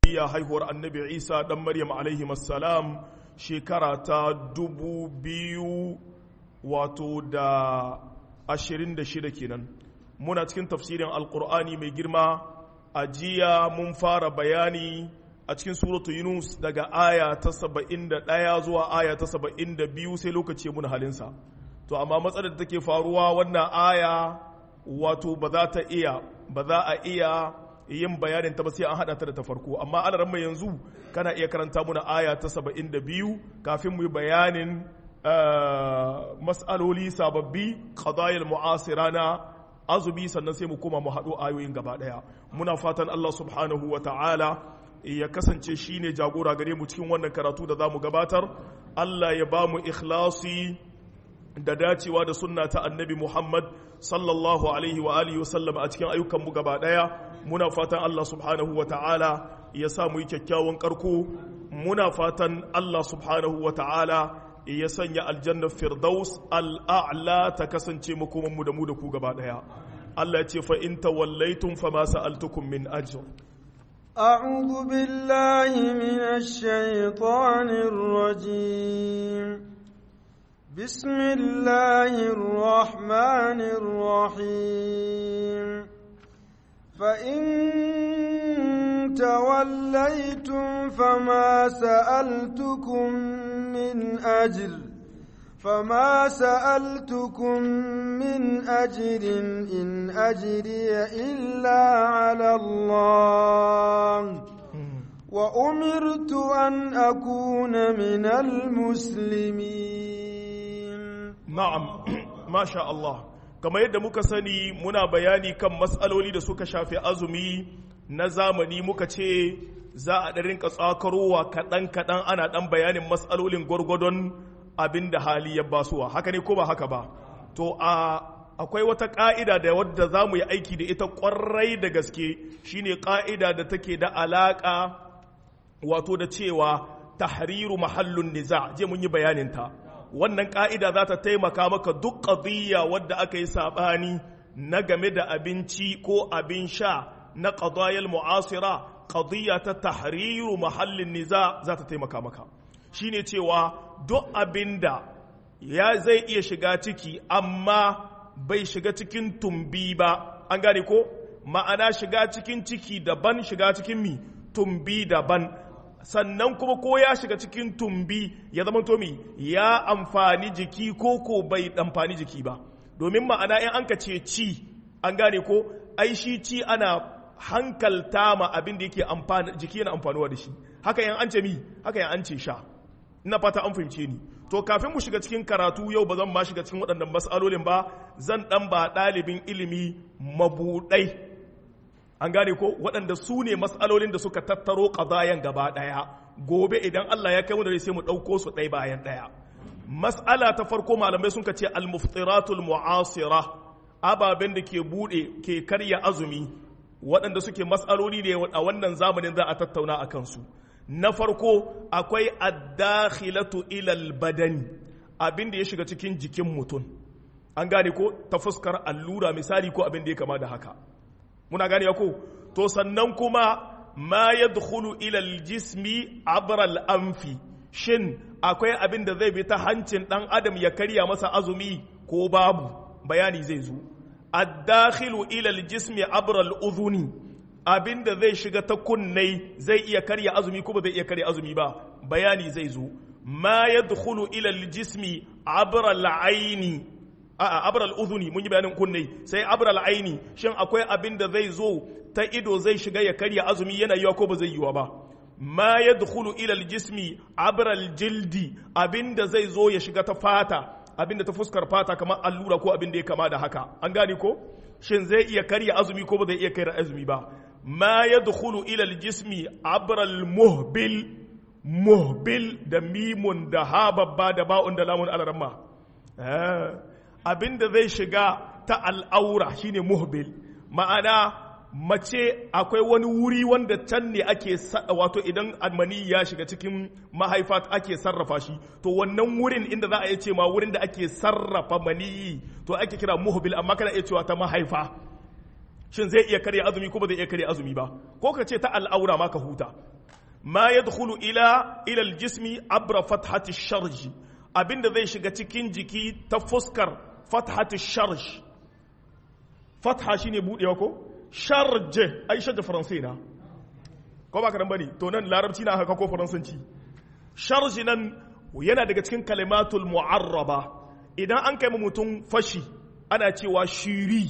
iya haihuwar annabi isa dan maryam alaihi salam shekara ta dubu biyu wato da ashirin da shida kenan muna cikin tafsirin alkur'ani mai girma a jiya mun fara bayani a cikin suratu yunus daga aya ta saba'in da ɗaya zuwa aya ta saba'in da biyu sai lokaci mun halinsa to amma matsalar da take faruwa wannan aya wato ba za ta iya ba za a iya yin bayanin ta ba sai an hada ta da ta farko amma alaran mai yanzu kana iya karanta muna aya ta saba'in da biyu kafin mu yi bayanin mas'aloli sababbi qadayil mu'asira na azubi sannan sai mu koma mu haɗo ayoyin gaba ɗaya muna fatan Allah subhanahu wa ta'ala ya kasance shine jagora gare mu cikin wannan karatu da za mu gabatar Allah ya ba mu ikhlasi da dacewa da sunna ta annabi Muhammad sallallahu alaihi wa alihi wasallam a cikin ayyukanmu gaba daya muna fatan Allah subhanahu wa ta'ala ya sa mu yi kyakkyawan karko muna fatan Allah subhanahu wa ta'ala ya sanya aljannar firdaus al'a'la ta kasance makomanmu da mu da ku gaba daya Allah ya ce fa in tawallaitum fa ma sa'altukum min ajr أعوذ بالله من الشيطان الرجيم بسم الله الرحمن الرحيم فإن توليتم فما سألتكم من أجر فما سألتكم من أجر إن أجري إلا على الله وأمرت أن أكون من المسلمين na'am masha Allah kamar yadda muka sani muna bayani kan matsaloli da suka shafi azumi na zamani muka ce za a ɗan rinka tsakarowa kaɗan-kaɗan ana ɗan bayanin matsalolin gwargwadon abin da hali ya basuwa haka ne ko ba haka ba to a akwai wata ƙa'ida da wadda za mu yi aiki da ita ƙwarai da gaske shine ƙa'ida da take da alaƙa wato da cewa tahriru mahallun niza je mun yi bayaninta wannan ƙa'ida za ta taimaka maka duk ƙadiyya wadda aka yi saɓani na game da abinci ko abin sha na ƙadayar mu'asira ƙadiyya ta tahriru mahallin niza za ta taimaka maka shine cewa duk abin da ya zai iya shiga ciki amma bai shiga cikin tumbi ba an gane ko ma'ana shiga cikin ciki daban shiga cikin mi tumbi daban sannan kuma ko ya shiga cikin tumbi ya zama tomi ya amfani jiki ko ko bai amfani jiki ba domin ma'ana in an ka ce ci an gane ko ai shi ci ana hankalta ma abin da yake amfani jiki yana amfanuwa da shi haka yan an ce mi haka yan an ce sha ina fata an fahimce ni to kafin mu shiga cikin karatu yau ba zan ma shiga cikin waɗannan mas'alolin ba zan dan ba ɗalibin ilimi mabuɗai an gane ko waɗanda su ne matsalolin da suka tattaro ƙazayen gaba ɗaya gobe idan Allah ya kai mu da sai mu ɗauko su ɗaya bayan ɗaya mas'ala ta farko malamai sun ce al-muftiratul mu'asira ababen da ke buɗe ke karya azumi waɗanda suke matsaloli ne a wannan zamanin za a tattauna a kansu na farko akwai addakhilatu ilal badani abin da ya shiga cikin jikin mutum an gane ko ta fuskar allura misali ko abin da ya kama da haka muna gane ko to sannan kuma ma yadkhulu ila aljismi abra al-anfi shin akwai abin da zai bi ta hancin dan adam ya karya masa azumi ko babu bayani zai zo ad-dakhilu ila aljismi abra al-udhuni abin da zai shiga ta kunnai zai iya karya azumi ko ba zai iya karya azumi ba bayani zai zo ma yadkhulu ila aljismi abra al-aini a'a abral udhuni mun yi bayanin kunne sai abral aini shin akwai abin da zai zo ta ido zai shiga ya karya azumi yana yiwa ko ba zai yiwa ba ma yadkhulu ila aljismi abral jildi abin da zai zo ya shiga ta fata abin da ta fuskar fata kamar allura ko abin da ya kama da haka an gane ko shin zai iya karya azumi ko ba zai iya karya azumi ba ma yadkhulu ila aljismi abral muhbil muhbil da mimun da ha babba da ba'un da lamun alaramma abin da zai shiga ta al'aura shine muhbil ma'ana mace akwai wani wuri wanda can ne ake wato idan almani ya shiga cikin mahaifa ake sarrafa shi to wannan wurin inda za a iya ce ma wurin da ake sarrafa maniyi to ake kira muhbil amma kana iya cewa ta mahaifa shin zai iya karya azumi ko ba zai iya karya azumi ba ko ka ce ta al'aura ma ka huta ma yadkhulu ila ila aljismi abra fathati sharj abinda zai shiga cikin jiki ta fuskar fathati sharj fatha shine budewa ko sharj ai shadda faransai na ko ba karan bane to nan larabci na haka ko faransanci sharj nan yana daga cikin kalimatul mu'arraba idan an kai mutum fashi ana cewa shiri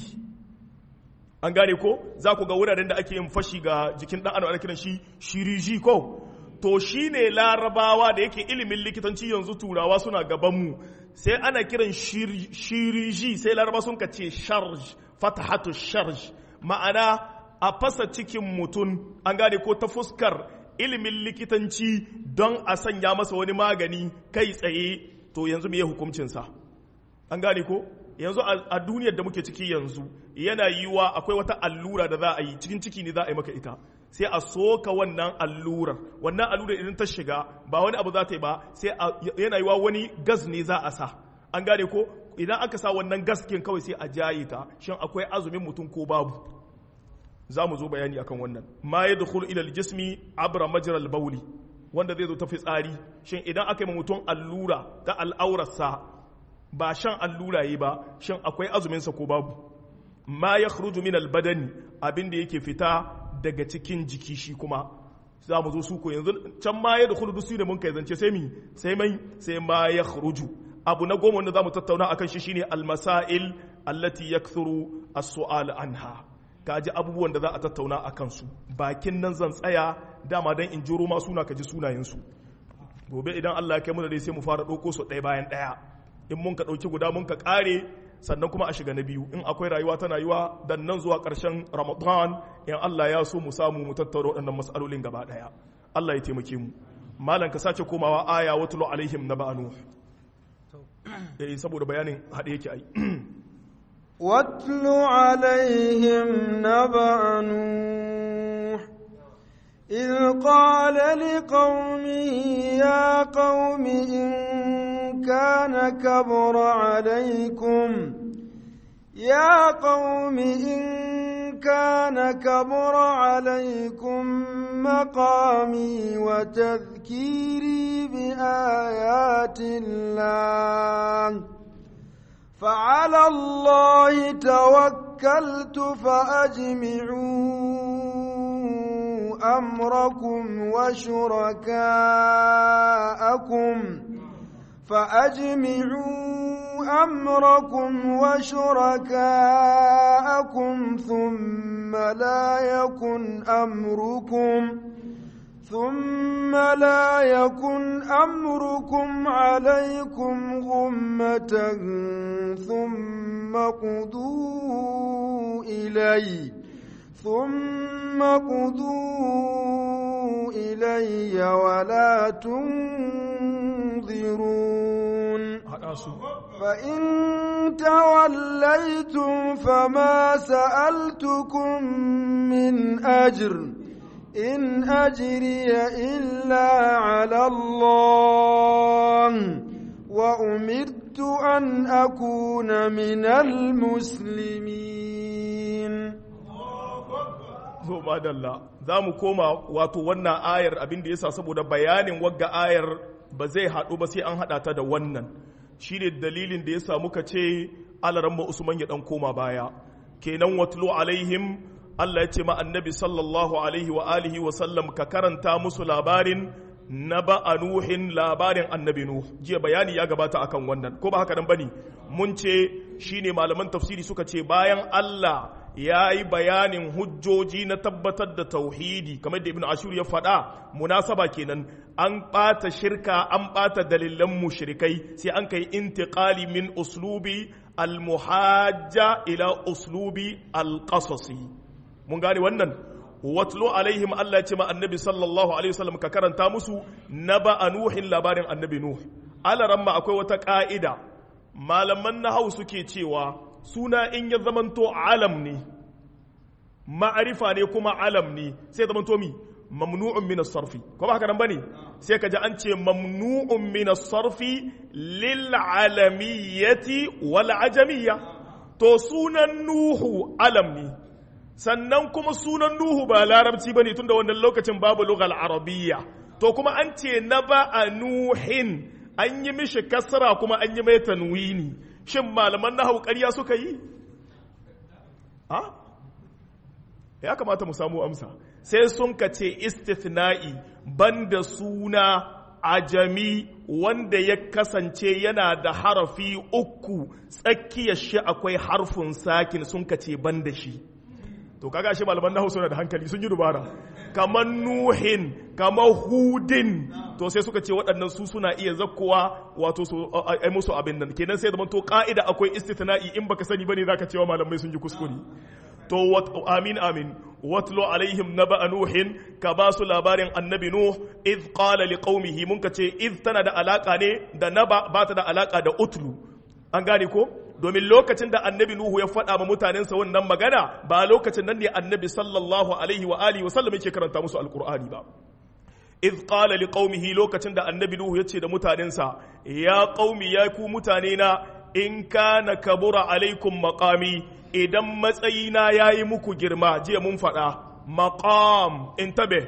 an gane ko za ku ga wuraren da ake yin fashi ga jikin dan adam ana kiran shi shiriji ko to shine larabawa da yake ilimin likitanci yanzu turawa suna gabanmu sai ana kiran shiriji sai laraba sun ka ce sharj fatahatu sharj ma'ana a fasa cikin mutum an gane ko ta fuskar ilimin likitanci don a sanya masa wani magani kai tsaye to yanzu me hukuncinsa an gane ko yanzu a duniyar da muke ciki yanzu yana yiwa akwai wata allura da za a yi cikin ciki ne za a yi maka ita sai a soka wannan allurar wannan allurar idan ta shiga ba wani abu za ta yi ba sai yana yiwa wani gas ne za a sa an gane ko idan aka sa wannan gaskin kawai sai a jaye ta shin akwai azumin mutum ko babu za mu zo bayani akan wannan ma ya dukul ilal jismi abra majral bauli wanda zai zo ta fitsari shin idan aka yi mutum allura ta al'aurarsa ba shan allura yi ba shin akwai azuminsa ko babu ma ya khruju min albadani abin da yake fita daga cikin jiki shi kuma za mu zo su ko yanzu can ma ya dukul dusu da mun kai zance sai mi sai mai sai ma ya khruju abu na goma wanda za mu tattauna akan shi shine almasail allati yakthuru as-su'al anha ka ji abubuwan da za a tattauna a kansu bakin nan zan tsaya dama don in jiro ma suna ka ji sunayensu gobe idan Allah ya kai muna dai sai mu fara ɗauko su ɗaya bayan ɗaya in mun ka ɗauki guda mun ka ƙare sannan kuma a shiga na biyu in akwai rayuwa tana yiwa dan nan zuwa ƙarshen ramadan in Allah ya so mu samu mu tattauna waɗannan matsalolin gaba ɗaya Allah ya taimake mu malam ka sake komawa aya watulu alaihim na ba'anu eh saboda bayanin haɗe yake ai واتل عليهم نبأ نوح إذ قال لقومه يا قوم إن كان كبر عليكم يا قوم إن كان كبر عليكم مقامي وتذكيري بآيات الله فعلى الله توكلت فأجمعوا أمركم وشركاءكم فأجمعوا أمركم وشركاءكم ثم لا يكن أمركم ثم لا يكن أمركم عليكم غمة ثم قضوا إلي ثم قضوا إلي ولا تنظرون فإن توليتم فما سألتكم من أجر إن أجري إلا على الله وأمرت أن أكون من المسلمين to madalla za mu koma wato wannan ayar abin da yasa saboda bayanin wagga ayar ba zai haɗu ba sai an haɗa ta da wannan shine dalilin da yasa muka ce alaran usman ya ɗan koma baya kenan watlu alaihim Allah ya ce ma annabi sallallahu alaihi wa alihi wa sallam ka karanta musu labarin na ba'a nuhin labarin annabi nuh jiya bayani ya gabata akan wannan ko ba haka nan bane mun ce shine malaman tafsiri suka ce bayan Allah ya yi bayanin hujjoji na tabbatar da tauhidi kamar da ibn ashur ya faɗa munasaba kenan an ɓata shirka an ɓata dalilan mushrikai sai an kai intiqali min uslubi al-muhajja ila uslubi al-qasasi mun gane wannan watlo alaihim Allah ce ma annabi sallallahu alaihi wasallam ka karanta musu naba nuhin labarin annabi nuh alaran ma akwai wata ka'ida malaman nahau suke cewa suna in ya zamanto alam ne ma'arifa ne kuma alam ne sai zamanto mi mamnu'un min as-sarfi ko ba haka nan bane sai ka ji an ce mamnu'un min as-sarfi lil alamiyyati wal ajamiyya to sunan nuhu alam ne sannan kuma sunan nuhu ba larabci bane tunda wannan lokacin babu lugal arabiyya to kuma an ce na ba a nuhin an yi mishi kasra kuma an yi mai tanwini shin malaman nahawu ƙarya suka yi ha ya kamata mu samu amsa sai sun ka ce istithna'i banda suna ajami wanda ya kasance yana da harafi uku tsakiyar shi akwai harfin sakin sun ka ce banda shi to kaga shi malaman nahu suna da hankali sun yi dubara kamar nuhin kamar hudin to sai suka ce waɗannan su suna iya zakkowa wato su ai musu abin nan kenan sai zaman to ka'ida akwai istithna'i in baka sani bane zaka cewa malamai sun yi kuskure to amin amin watlo alaihim naba nuhin ka ba su labarin annabi nuh iz qala liqaumihi mun ka ce iz tana da alaka ne da naba ba ta da alaka da utlu an gane ko domin lokacin da annabi nuhu ya faɗa ma mutanensa wannan magana ba lokacin nan ne annabi sallallahu alaihi wa alihi wa sallam yake karanta musu alqur'ani ba iz qala liqaumihi lokacin da annabi nuhu ya ce da mutanensa ya qaumi ya ku mutane na in kana kabura alaikum maqami idan matsayina ya yi muku girma jiya mun faɗa maqam in tabe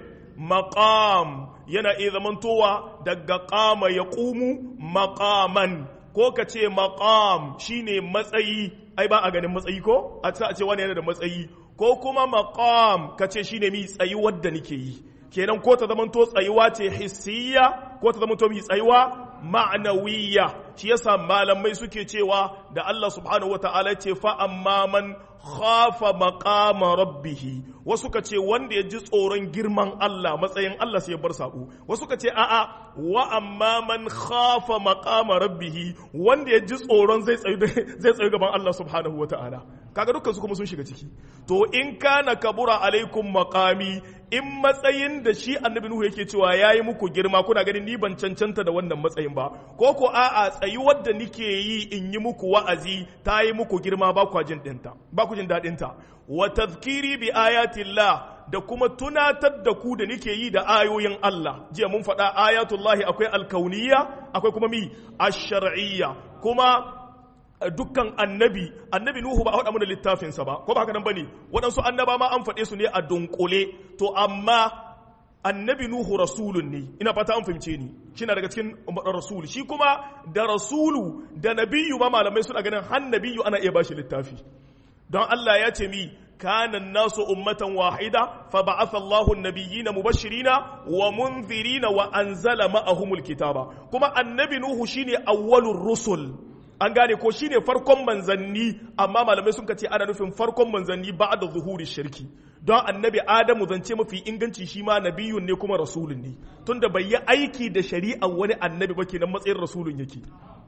maqam yana iya zamantowa daga ƙama ya ƙumu maqaman ko ka ce maqam shine matsayi ai ba a ganin matsayi ko a ce wani yana da matsayi ko kuma maqam ka ce shine mi tsayi wadda nake yi kenan ko ta zamanto tsayuwa ce hissiya ko ta zamanto mi tsayuwa ma'anawiyya shi yasa malamai suke cewa da Allah subhanahu wata'ala ce fa amma man khafa maqama rabbih wasu ka ce wanda ya ji tsoron girman Allah matsayin Allah sai ya bar sabo wasu ka ce a'a wa amma man khafa maqama rabbih wanda ya ji tsoron zai tsayu zai tsayu gaban Allah subhanahu wata'ala kaga dukkan su kuma sun shiga ciki to in kana kabura alaikum maqami in matsayin da shi annabi nuhu yake cewa yayi muku girma kuna ganin ni ban cancanta da wannan matsayin ba ko ko a'a tsayuwar da nike yi in yi muku wa'azi ta yi muku girma ba ku jin dinta ba ku jin dadin ta wa tazkiri bi ayatillah da kuma tunatar da ku da nike yi da ayoyin Allah jiya mun faɗa ayatullahi akwai alkauniyya akwai kuma mi ash-shar'iyya kuma dukkan annabi annabi nuhu ba a faɗa mana littafinsa ba ko ba haka nan bane waɗansu annaba ma an faɗe su ne a dunkule to amma annabi nuhu rasulun ne ina fata an fahimce ni kina daga cikin rasul shi kuma da rasulu da nabiyu ma malamai suna ganin har nabiyu ana iya bashi littafi don Allah ya ce mi كان الناس أمة واحدة فبعث الله النبيين مبشرين ومنذرين وأنزل معهم الكتاب كما النبي نوح شيني أول الرسل an gane ko shine farkon manzanni amma malamai sun ce ana nufin farkon manzanni ba da zuhuri shirki don annabi adamu zance mafi inganci shi ma nabiyun ne kuma rasulun ne tunda bai yi aiki da shari'ar wani annabi ba kenan matsayin rasulun yake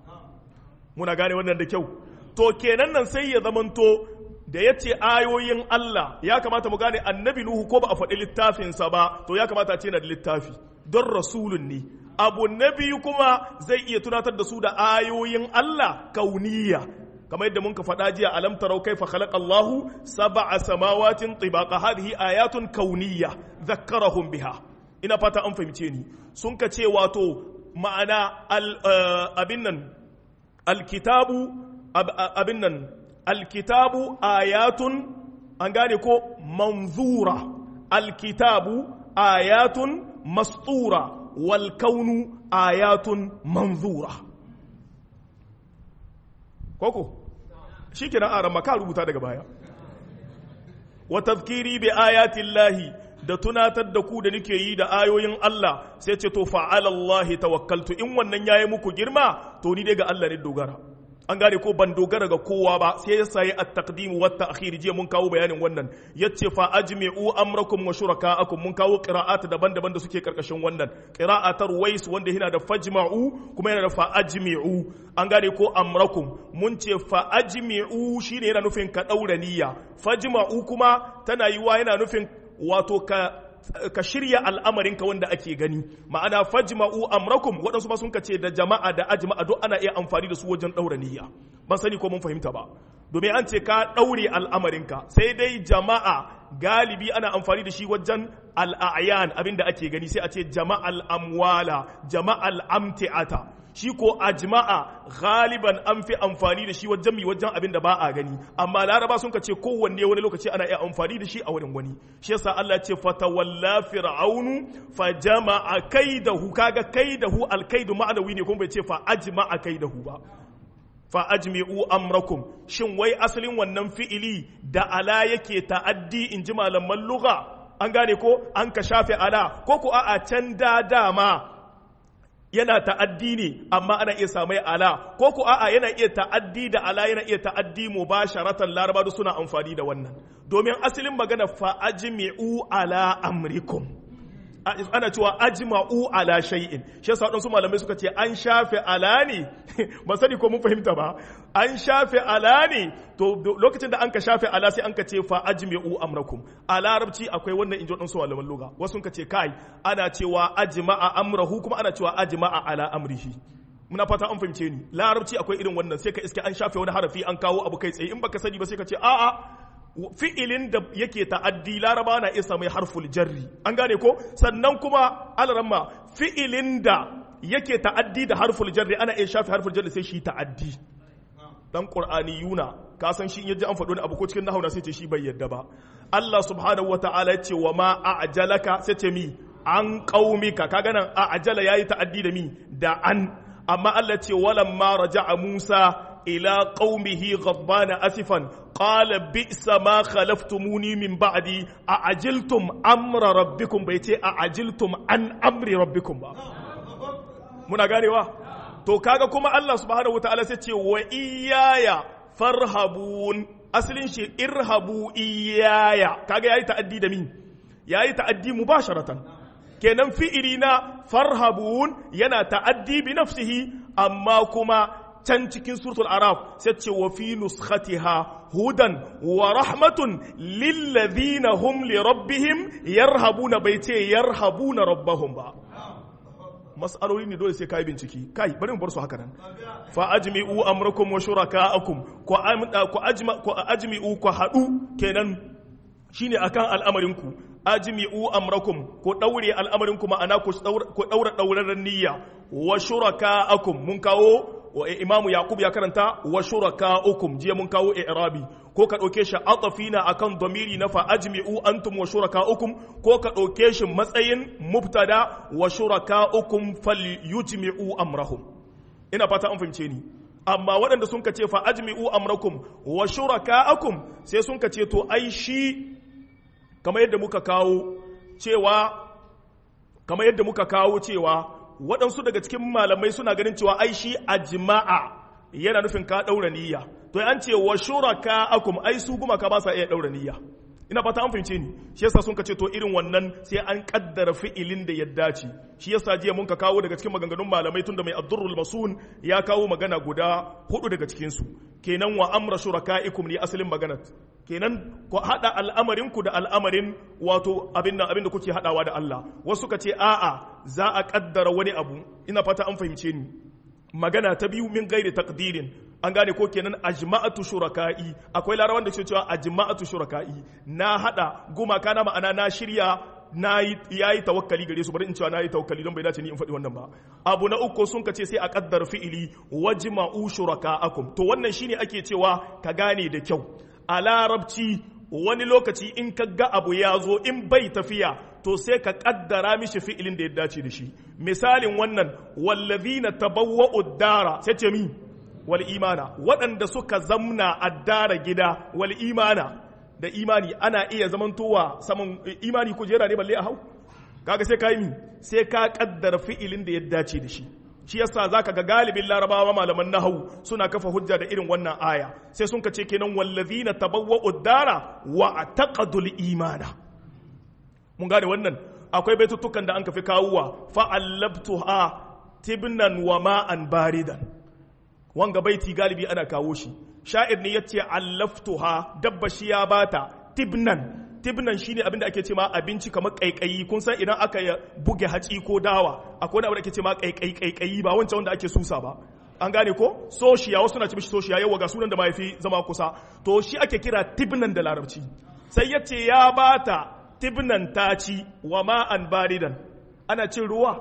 muna gane wannan da kyau to kenan nan sai ya zamanto da ya ce ayoyin Allah ya kamata mu gane annabi Nuhu ko ba a faɗi littafinsa ba to ya kamata ce na da littafi don rasulun ne abu na biyu kuma zai iya tunatar da su da ayoyin Allah kauniya kamar yadda mun ka faɗa jiya alam tarau kaifa khalaqa Allahu sab'a samawatin tibaqa hadhihi ayatun kauniya zakkarahum biha ina fata an fahimce ni sun ka ce wato ma'ana abin nan alkitabu abin nan alkitabu ayatun an gane ko manzura alkitabu ayatun mastura wal kaunu ayatun manzura koko shi kenan a ramaka rubuta daga baya wa tazkiri bi ayatin lahi da tunatar da ku da nake yi da ayoyin Allah sai ce to fa'alallahi tawakkaltu in wannan yayi muku girma to ni dai ga Allah ne dogara an gane ko ban dogara ga kowa ba sai ya sayi at-taqdim wa at-ta'khir jiya mun kawo bayanin wannan yace fa ajmi'u amrakum wa shuraka'akum mun kawo qira'at daban-daban da suke karkashin wannan qira'atar wais wanda yana da fajma'u kuma yana da fa ajmi'u an gane ko amrakum mun ce fa ajmi'u shine yana nufin ka daura niyya fajma'u kuma tana yiwa yana nufin wato ka ka shirya al'amarinka wanda ake gani ma'ana fajma'u amrakum waɗansu ma sun ce da jama'a da ajma'a duk ana iya amfani da su wajen ɗaura niyya ban sani ko mun fahimta ba domin an ce ka ɗaure al'amarinka sai dai jama'a galibi ana amfani da shi wajen al'ayan abinda ake gani sai a ce jama'al amwala jama'al amti'ata shi ko ajma'a galiban an fi amfani da shi wajen mi wajen abin da ba a gani amma laraba sun ka ce kowanne wani lokaci ana iya amfani da shi a wurin wani shi yasa Allah ce fatawalla fir'aunu fa jama'a kaidahu kaga kaidahu alkaidu ma'anawi ne kuma bai ce fa ajma'a kaidahu ba fa ajmi'u amrakum shin wai asalin wannan fi'ili da ala yake ta'addi in ji malaman lugha an gane ko an ka shafe ala ko ko a'a can da dama yana ta'addi ne amma ana iya samai ala ko ko a'a yana iya ta'addi da ala yana iya ta'addi mubasharatan laraba da suna amfani da wannan domin asalin magana fa ajmi'u ala amrikum ana cewa ajma'u ala shay'in shi yasa wadansu malamai suka ce an shafe ala ne ba sani ko mun fahimta ba an shafe ala ne to lokacin da an ka shafe ala sai an ka ce fa ajmi'u amrakum a larabci akwai wannan inji wadansu malaman lugha wasu ka ce kai ana cewa ajma'a amrahu kuma ana cewa ajma'a ala amrihi muna fata an fahimce ni larabci akwai irin wannan sai ka iske an shafe wani harafi an kawo abu kai tsaye in baka sani ba sai ka ce a'a fi'ilin da yake ta'addi laraba na isa mai harful jarri an gane ko sannan kuma alaramma fi'ilin da yake ta'addi da harful jarri ana iya shafe harful jarri sai shi ta'addi dan qur'ani yuna ka san shi yaji an faɗo abu ko cikin nahwu sai ce shi bai yadda ba Allah subhanahu wataala ya ce wa ma a'jalaka sai ce mi an qaumika kaga nan a'jala yayi ta'addi da mi da an amma Allah ce walamma raja'a Musa إلى قومه غضبان أسفا قال بئس ما خلفتموني من بعدي أعجلتم أمر ربكم بيتي أعجلتم عن أمر ربكم با muna ganewa to kaga kuma Allah subhanahu wataala sai ce wa iyaya farhabun asalin shi irhabu iyaya kaga yayi ta'addi da min yayi ta'addi mubasharatan kenan fi'ili na farhabun yana ta'addi bi nafsihi amma kuma can cikin suratul araf sai ce wa fi nuskhatiha hudan wa rahmatun lillazina hum li rabbihim yarhabuna bai ce yarhabuna rabbahum ba mas'aloli ne dole sai kai bincike kai bari mu bar su haka nan fa ajmi'u amrakum wa shuraka'akum ku ku ajma ku ajmi'u ku hadu kenan shine akan al'amarin ku ajmi'u amrakum ku daure al'amarin ku ma'ana ku daura dauraren niyya wa shuraka'akum mun kawo wa imamu yaqub ya karanta wa shuraka'ukum jiya mun kawo i'rabi ko ka dauke shi atafina akan domiri na fa ajmi'u antum wa shuraka'ukum ko ka dauke shi matsayin mubtada wa shuraka'ukum falyujmi'u amrahum ina fata an fahimce ni amma waɗanda sun ka ce fa ajmi'u amrakum wa shuraka'akum sai sun ka ce to ai shi kamar yadda muka kawo cewa kamar yadda muka kawo cewa waɗansu daga cikin malamai suna ganin cewa ai shi ajma'a yana nufin ka ɗaura niyya to an ce wa shuraka akum ai su gumaka ba sa iya ɗaura niyya ina fata an fahimce ni shi yasa sun ka ce to irin wannan sai an kaddara fi'ilin da ya dace shi yasa jiya mun ka kawo daga cikin maganganun malamai tunda mai addurrul masun ya kawo magana guda hudu daga cikin su kenan wa amra shuraka'ikum ne asalin maganar kenan ku hada al'amarin ku da al'amarin wato abin nan abin da kuke hadawa da Allah wasu ka ce a'a za a kaddara wani abu ina fata an fahimce ni magana ta biyu min gairi takdirin an gane ko kenan ajma'atu shuraka'i akwai larawan da ke cewa ajma'atu shuraka'i na hada gumaka na ma'ana na shirya na yayi tawakkali gare su bari in cewa na yi tawakkali don bai dace ni in faɗi wannan ba abu na uku sun ka ce sai a kaddar fi'ili wajma'u shuraka'akum to wannan shine ake cewa ka gane da kyau a larabci wani lokaci in ka ga abu ya zo in bai tafiya to sai ka kaddara mishi fi'ilin da ya dace da shi misalin wannan wallazina tabawwa'u dara sai ce mi wal imana waɗanda suka zamna addara gida wal imana da imani ana iya zamantowa saman imani kujera ne balle a hau kaga sai ka yi mi sai ka kaddara fi'ilin da ya dace da shi shi yasa zaka ga galibin larabawa malaman nahawu suna kafa hujja da irin wannan aya sai sun ka ce kenan wallazina tabawwa'u dara wa taqadul imana mun gane wannan akwai baitutukan da an kafi kawuwa fa'allabtuha tibnan wa ma'an baridan wanga baiti galibi ana kawo shi sha'ir ne yace allaftuha dabba shi ya bata tibnan tibnan shine abinda ake ce ma abinci kamar kaikayi kun san idan aka buge haci ko dawa akwai wani abu da ake ce ma kaikayi kaikayi ba wancan wanda ake susa ba an gane ko soshiya wasu na ce mishi soshiya yawa ga sunan da mahaifi zama kusa to shi ake kira tibnan da larabci sai yace ya bata tibnan taci wa ma'an baridan ana cin ruwa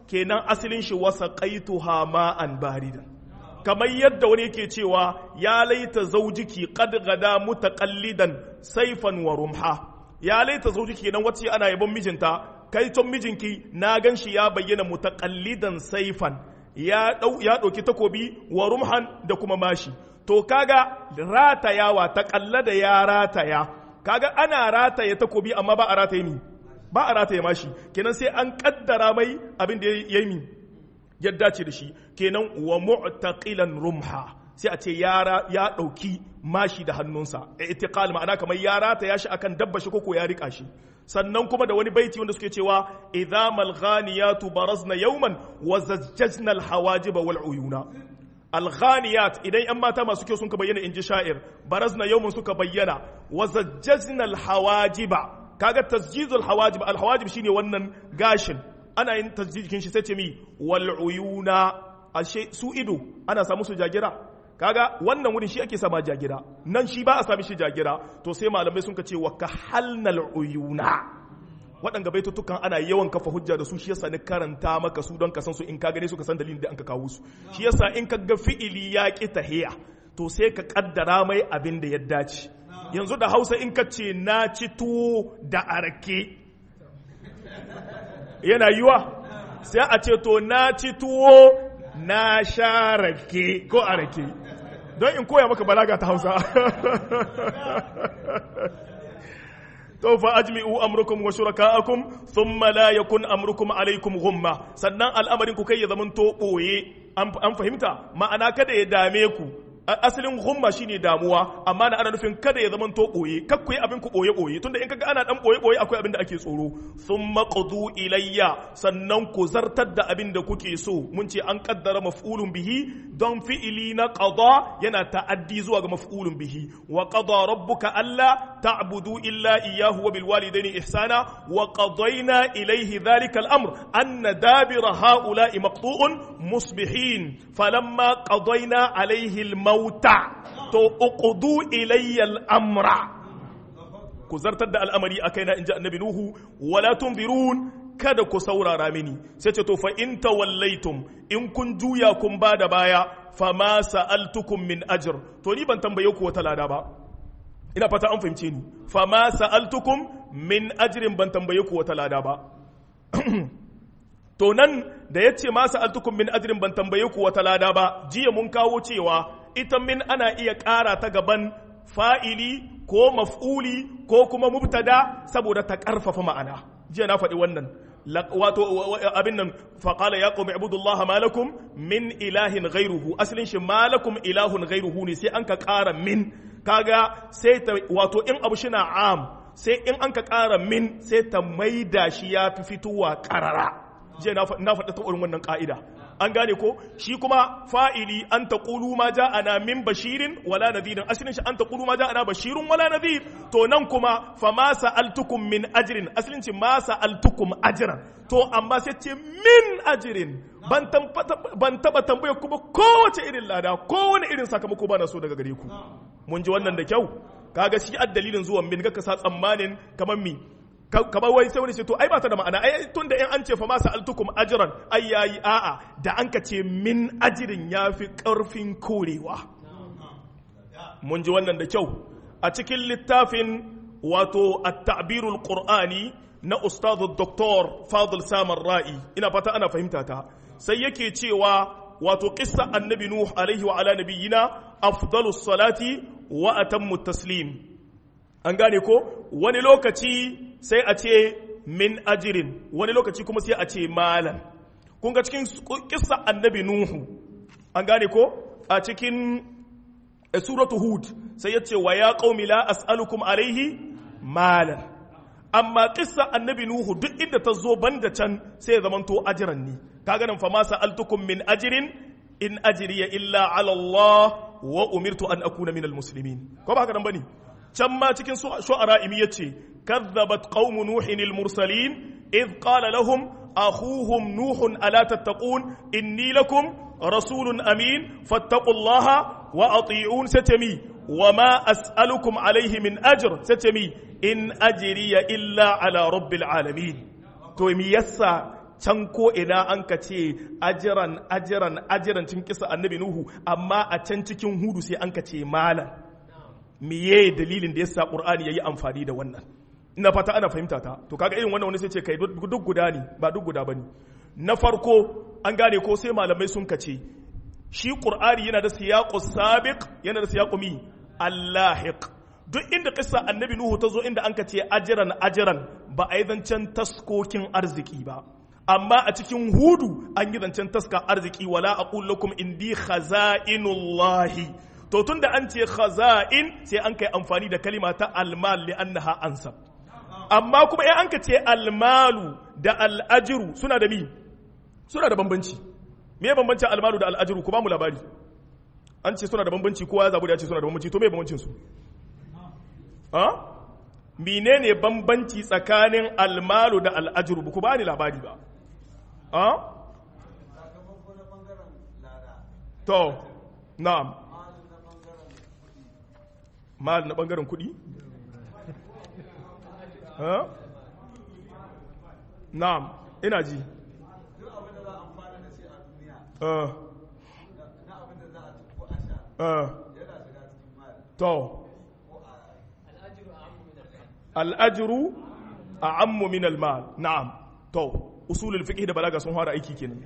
kenan asalin shi wasa qaituha ma'an baridan kamar yadda wani yake cewa ya laita zaujiki qad gada mutaqallidan saifan wa rumha ya laita zaujiki kenan wacce ana yabon mijinta kai ton mijinki na gan shi ya bayyana mutaqallidan saifan ya dau ya dauki takobi wa rumhan da kuma mashi to kaga ratayawa ta kallada ya rataya kaga ana rataye takobi amma ba a rataye ni ba a rataye mashi kenan sai an kaddara mai abin da ya yi ya dace da shi kenan wa mu'taqilan rumha sai a ce yara ya dauki mashi da hannunsa itiqal ma'ana kamar ya rataya shi akan dabba shi koko ya rika shi sannan kuma da wani baiti wanda suke cewa idza mal ghaniyatu barazna yawman wa zajjajna al hawajib wal uyuna alghaniyat idan yan mata masu kyau sun ka bayyana inji sha'ir barazna yawmun suka bayyana wa zajjajna alhawajiba kaga tasjizul hawajib alhawajib shine wannan gashin ana yin tasjijin shi sai ce mi wal uyuna ashe su ido ana samu su jagira kaga wannan wurin shi ake sama jagira nan shi ba a sami shi jagira to sai malamai sun ka ce wa kahalnal uyuna waɗanga baitutukan ana yawan kafa hujja da su shi yasa ni karanta maka su don ka san su in ka gane su ka san dalilin da an ka kawo su shi yasa in ka ga fi'ili ya ki tahiya to sai ka kaddara mai abin da ya dace yanzu da Hausa in ka ce na ci tuwo da arake yana yiwa sai a ce to na ci tuwo na sha rake ko arake don in koya maka balaga ta Hausa to fa ajmi'u amrukum wa shuraka'akum thumma la yakun amrukum alaykum ghumma sannan al'amarin ku kai ya zaman to boye an fahimta ma'ana kada ya dame ku asalin ghumma shine damuwa amma na ana nufin kada ya zaman to boye kakku abin ku boye boye tunda in kaga ana dan boye boye akwai abin da ake tsoro thumma qadu ilayya sannan ku zartar da abin da kuke so mun ce an kaddara maf'ulun bihi don fi'ili na qada yana ta'addi zuwa ga maf'ulun bihi wa qada rabbuka alla ta'budu illa iyyahu wa bil walidayni ihsana wa qadayna ilayhi dhalika al-amr anna dabira ha'ula'i maqtu'un musbihin falamma qadayna alayhi al-mauta to uqdu ilayya al-amra ku zartar da al'amari a kaina in ji annabi Nuhu, wala tunzirun kada ku saurara mini, sai ce to fa in tawallaitum in kun juya kun ba da baya, fa ma sa'altukum min ajir, to ni ban tambaye ku wata lada ba. Ina fata an fahimce ni, fa ma sa'altukum min ajirin ban tambaye ku wata lada ba. to nan da ya ce ma sa'altukum min ajirin ban tambaye ku wata lada ba, jiya mun kawo cewa ita min ana iya ƙara ta gaban fa'ili ko maf'uli ko kuma mubtada saboda ta ƙarfafa ma'ana jiya na faɗi wannan wato abin nan faƙala ya ƙomi abudullaha malakum min ilahin gairuhu asalin shi malakum ilahun gairuhu ne sai an ka ƙara min kaga sai ta wato in abu shina am sai in an ka ƙara min sai ta maida shi ya fi fitowa ƙarara jiya na faɗi ta wannan ƙa'ida an gane ko shi kuma fa'ili an ta ƙulu ma ja ana min bashirin wala nadhirin asalin shi an ta ƙulu ma ja ana bashirin wala nadhir to nan kuma fa ma sa'altukum min ajrin asalin shi ma sa'altukum ajran to amma sai ce min ajrin ban ban taba tambaya kuma kowace irin lada kowane irin sakamako ba na so daga gare ku mun ji wannan da kyau kaga shi dalilin zuwan min ga ka sa tsammanin kamar mi kamar wai sai wani ce to ai ba ta da ma'ana ai tun da in an ce fa ma sa'altukum ajran ai yayi a'a da an ka ce min ajirin yafi karfin korewa mun ji wannan da kyau a cikin littafin wato at-ta'birul qur'ani na ustadu doktor fadl samar ra'i ina fata ana fahimta ta sai yake cewa wato qissa annabi nuh alaihi wa ala nabiyyina afdalus salati wa atammu taslim an gane ko wani lokaci sai a ce min ajirin wani lokaci kuma sai a ce malan kun ga cikin kissa annabi nuhu an gane ko a cikin suratu hud sai ya ce wa ya qaumi la as'alukum alaihi malan amma kissa annabi nuhu duk inda ta zo banda can sai ya zamanto ajiran ne kaga nan fa ma sa'altukum min ajirin in ajriya illa ala Allah wa umirtu an akuna minal muslimin ko ba haka nan bane can ma cikin shu'ara imi yace كذبت قوم نوح المرسلين إذ قال لهم أخوهم نوح ألا تتقون إني لكم رسول أمين فاتقوا الله وأطيعون ستمي وما أسألكم عليه من أجر ستمي إن أجري إلا على رب العالمين تومي يسا can ko ina an ka ce ajiran ajiran ajiran cikin kisa annabi nuhu amma a can cikin hudu sai an ka ce malan miye dalilin da yasa qur'ani yayi amfani da wannan ina fata ana fahimta ta to kaga irin wannan wani sai ce kai duk guda ne ba duk guda bane na farko an gane ko sai malamai sun kace shi qur'ani yana da siyaqus sabiq yana da siyaqu mi allahiq duk inda kissa annabi nuhu ta zo inda an ka ce ajiran ajiran ba a yi zancen taskokin arziki ba amma a cikin hudu an yi zancen taska arziki wala aqul lakum indi khaza'inullahi to tunda an ce khaza'in sai an kai amfani da kalima ta almal li annaha ansab amma kuma in an ka ce almalu da al'ajiru suna da mi suna da bambanci me bambancin almalu da al'ajiru ku ba mu labari an ce suna da bambanci kowa ya zabu da ya ce suna da bambanci to me bambancin su ha menene bambanci tsakanin almalu da al'ajiru ba ku ba ni labari ba ha to na'am mal na bangaren kudi ha na'am ina ji uh, uh, to al'ajiru a ammu min al-mal na'am to usulul fiqh da balaga sun fara aiki kenan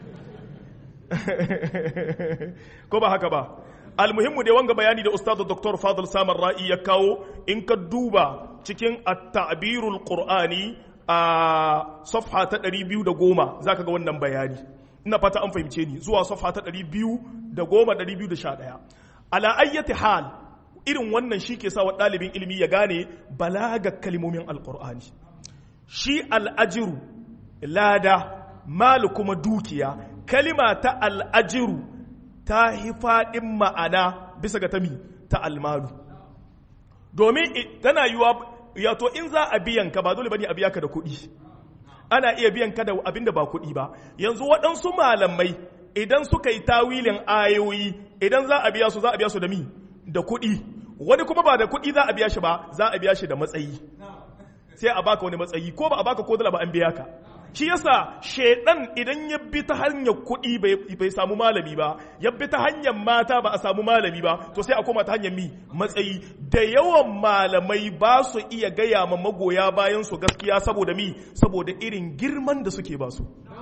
ko ba haka ba almuhimmu dai wanga bayani da ustad dr fadl samar ra'i ya kawo in ka duba cikin at-ta'birul qur'ani a safha ta 210 zaka ga wannan bayani ina fata an fahimce ni zuwa safha ta 210 211 ala ayyati hal irin wannan shi ke sa wa ɗalibin ilimi ya gane balaga kalmomin alqur'ani shi al'ajiru lada mal kuma dukiya kalima ta al'ajiru ta yi faɗin ma'ana bisa ga tami ta almalu domin tana yiwa yato in za a biyan ka ba dole bane a biya ka da kuɗi ana iya biyan ka da abinda ba kuɗi ba yanzu waɗansu malamai idan suka yi tawilin ayoyi idan za a biya su za a biya su da mi da kuɗi wani kuma ba da kuɗi za a biya shi ba za a biya shi da matsayi sai a baka wani matsayi ko ba a baka ko dala ba an biya ka shi yasa shedan idan ya bi ta hanyar kuɗi bai samu malami ba ya bi ta hanyar mata ba a samu malami ba to sai a koma ta hanyar mi matsayi da yawan malamai ba su iya gaya ma magoya bayan su gaskiya saboda mi saboda irin girman da suke ba su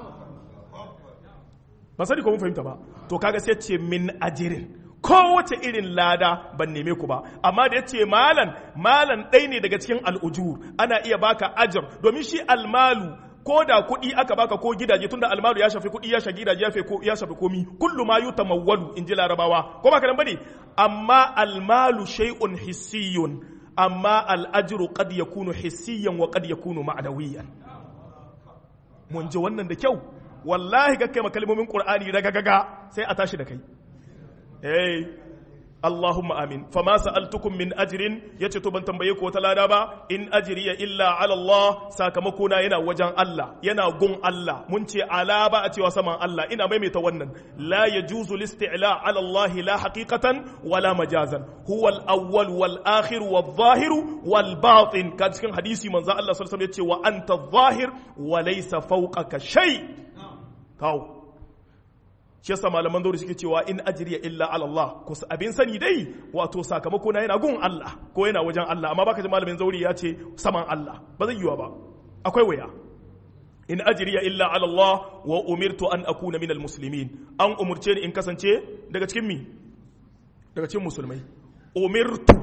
ba sani ko mun fahimta ba to kaga sai ce min ajirin kowace irin lada ban neme ku ba amma da ya ce malan malan ɗai ne daga cikin al'ujur ana iya baka ajar domin shi almalu ko da kuɗi aka baka ko gidaje tunda almalu ya shafi kuɗi ya shafi gidaje ya shafi komi kullu ma yutamawwalu in ji larabawa ko ba kanan bane amma almalu shay'un hissiyun amma al'ajru qad yakunu hissiyan wa qad yakunu ma'nawiyan mun ji wannan da kyau wallahi ga kai kalmomin qur'ani daga gaga sai a tashi da kai eh Allahumma amin fama sa'altukum min ajrin yace to ban tambaye ku wata lada ba in ajriya illa ala Allah sakamako na yana wajen Allah yana gun Allah mun ce ala ba a cewa saman Allah ina maimaita wannan la yajuzu listi'la ala Allah la haqiqatan wala majazan huwa al-awwal wal akhir wal zahir wal batin ka cikin hadisi manzo Allah sallallahu alaihi wasallam yace wa anta adh-dhahir wa laysa fawqaka shay kawo shi yasa malaman dauri suke cewa in ajriya illa ala Allah ko abin sani dai wato sakamako na yana gun Allah ko yana wajen Allah amma baka ji malamin zauri ya ce saman Allah ba zai yiwa ba akwai waya in ajriya illa ala Allah wa umirtu an akuna minal muslimin an umurce ni in kasance daga cikin mi daga cikin musulmai umirtu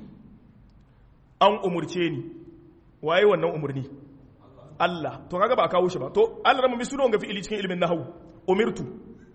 an umurce ni waye wannan umurni Allah to kaga ba a kawo shi ba to Allah ramu bi sunan ga fi'ili cikin ilimin nahwu umirtu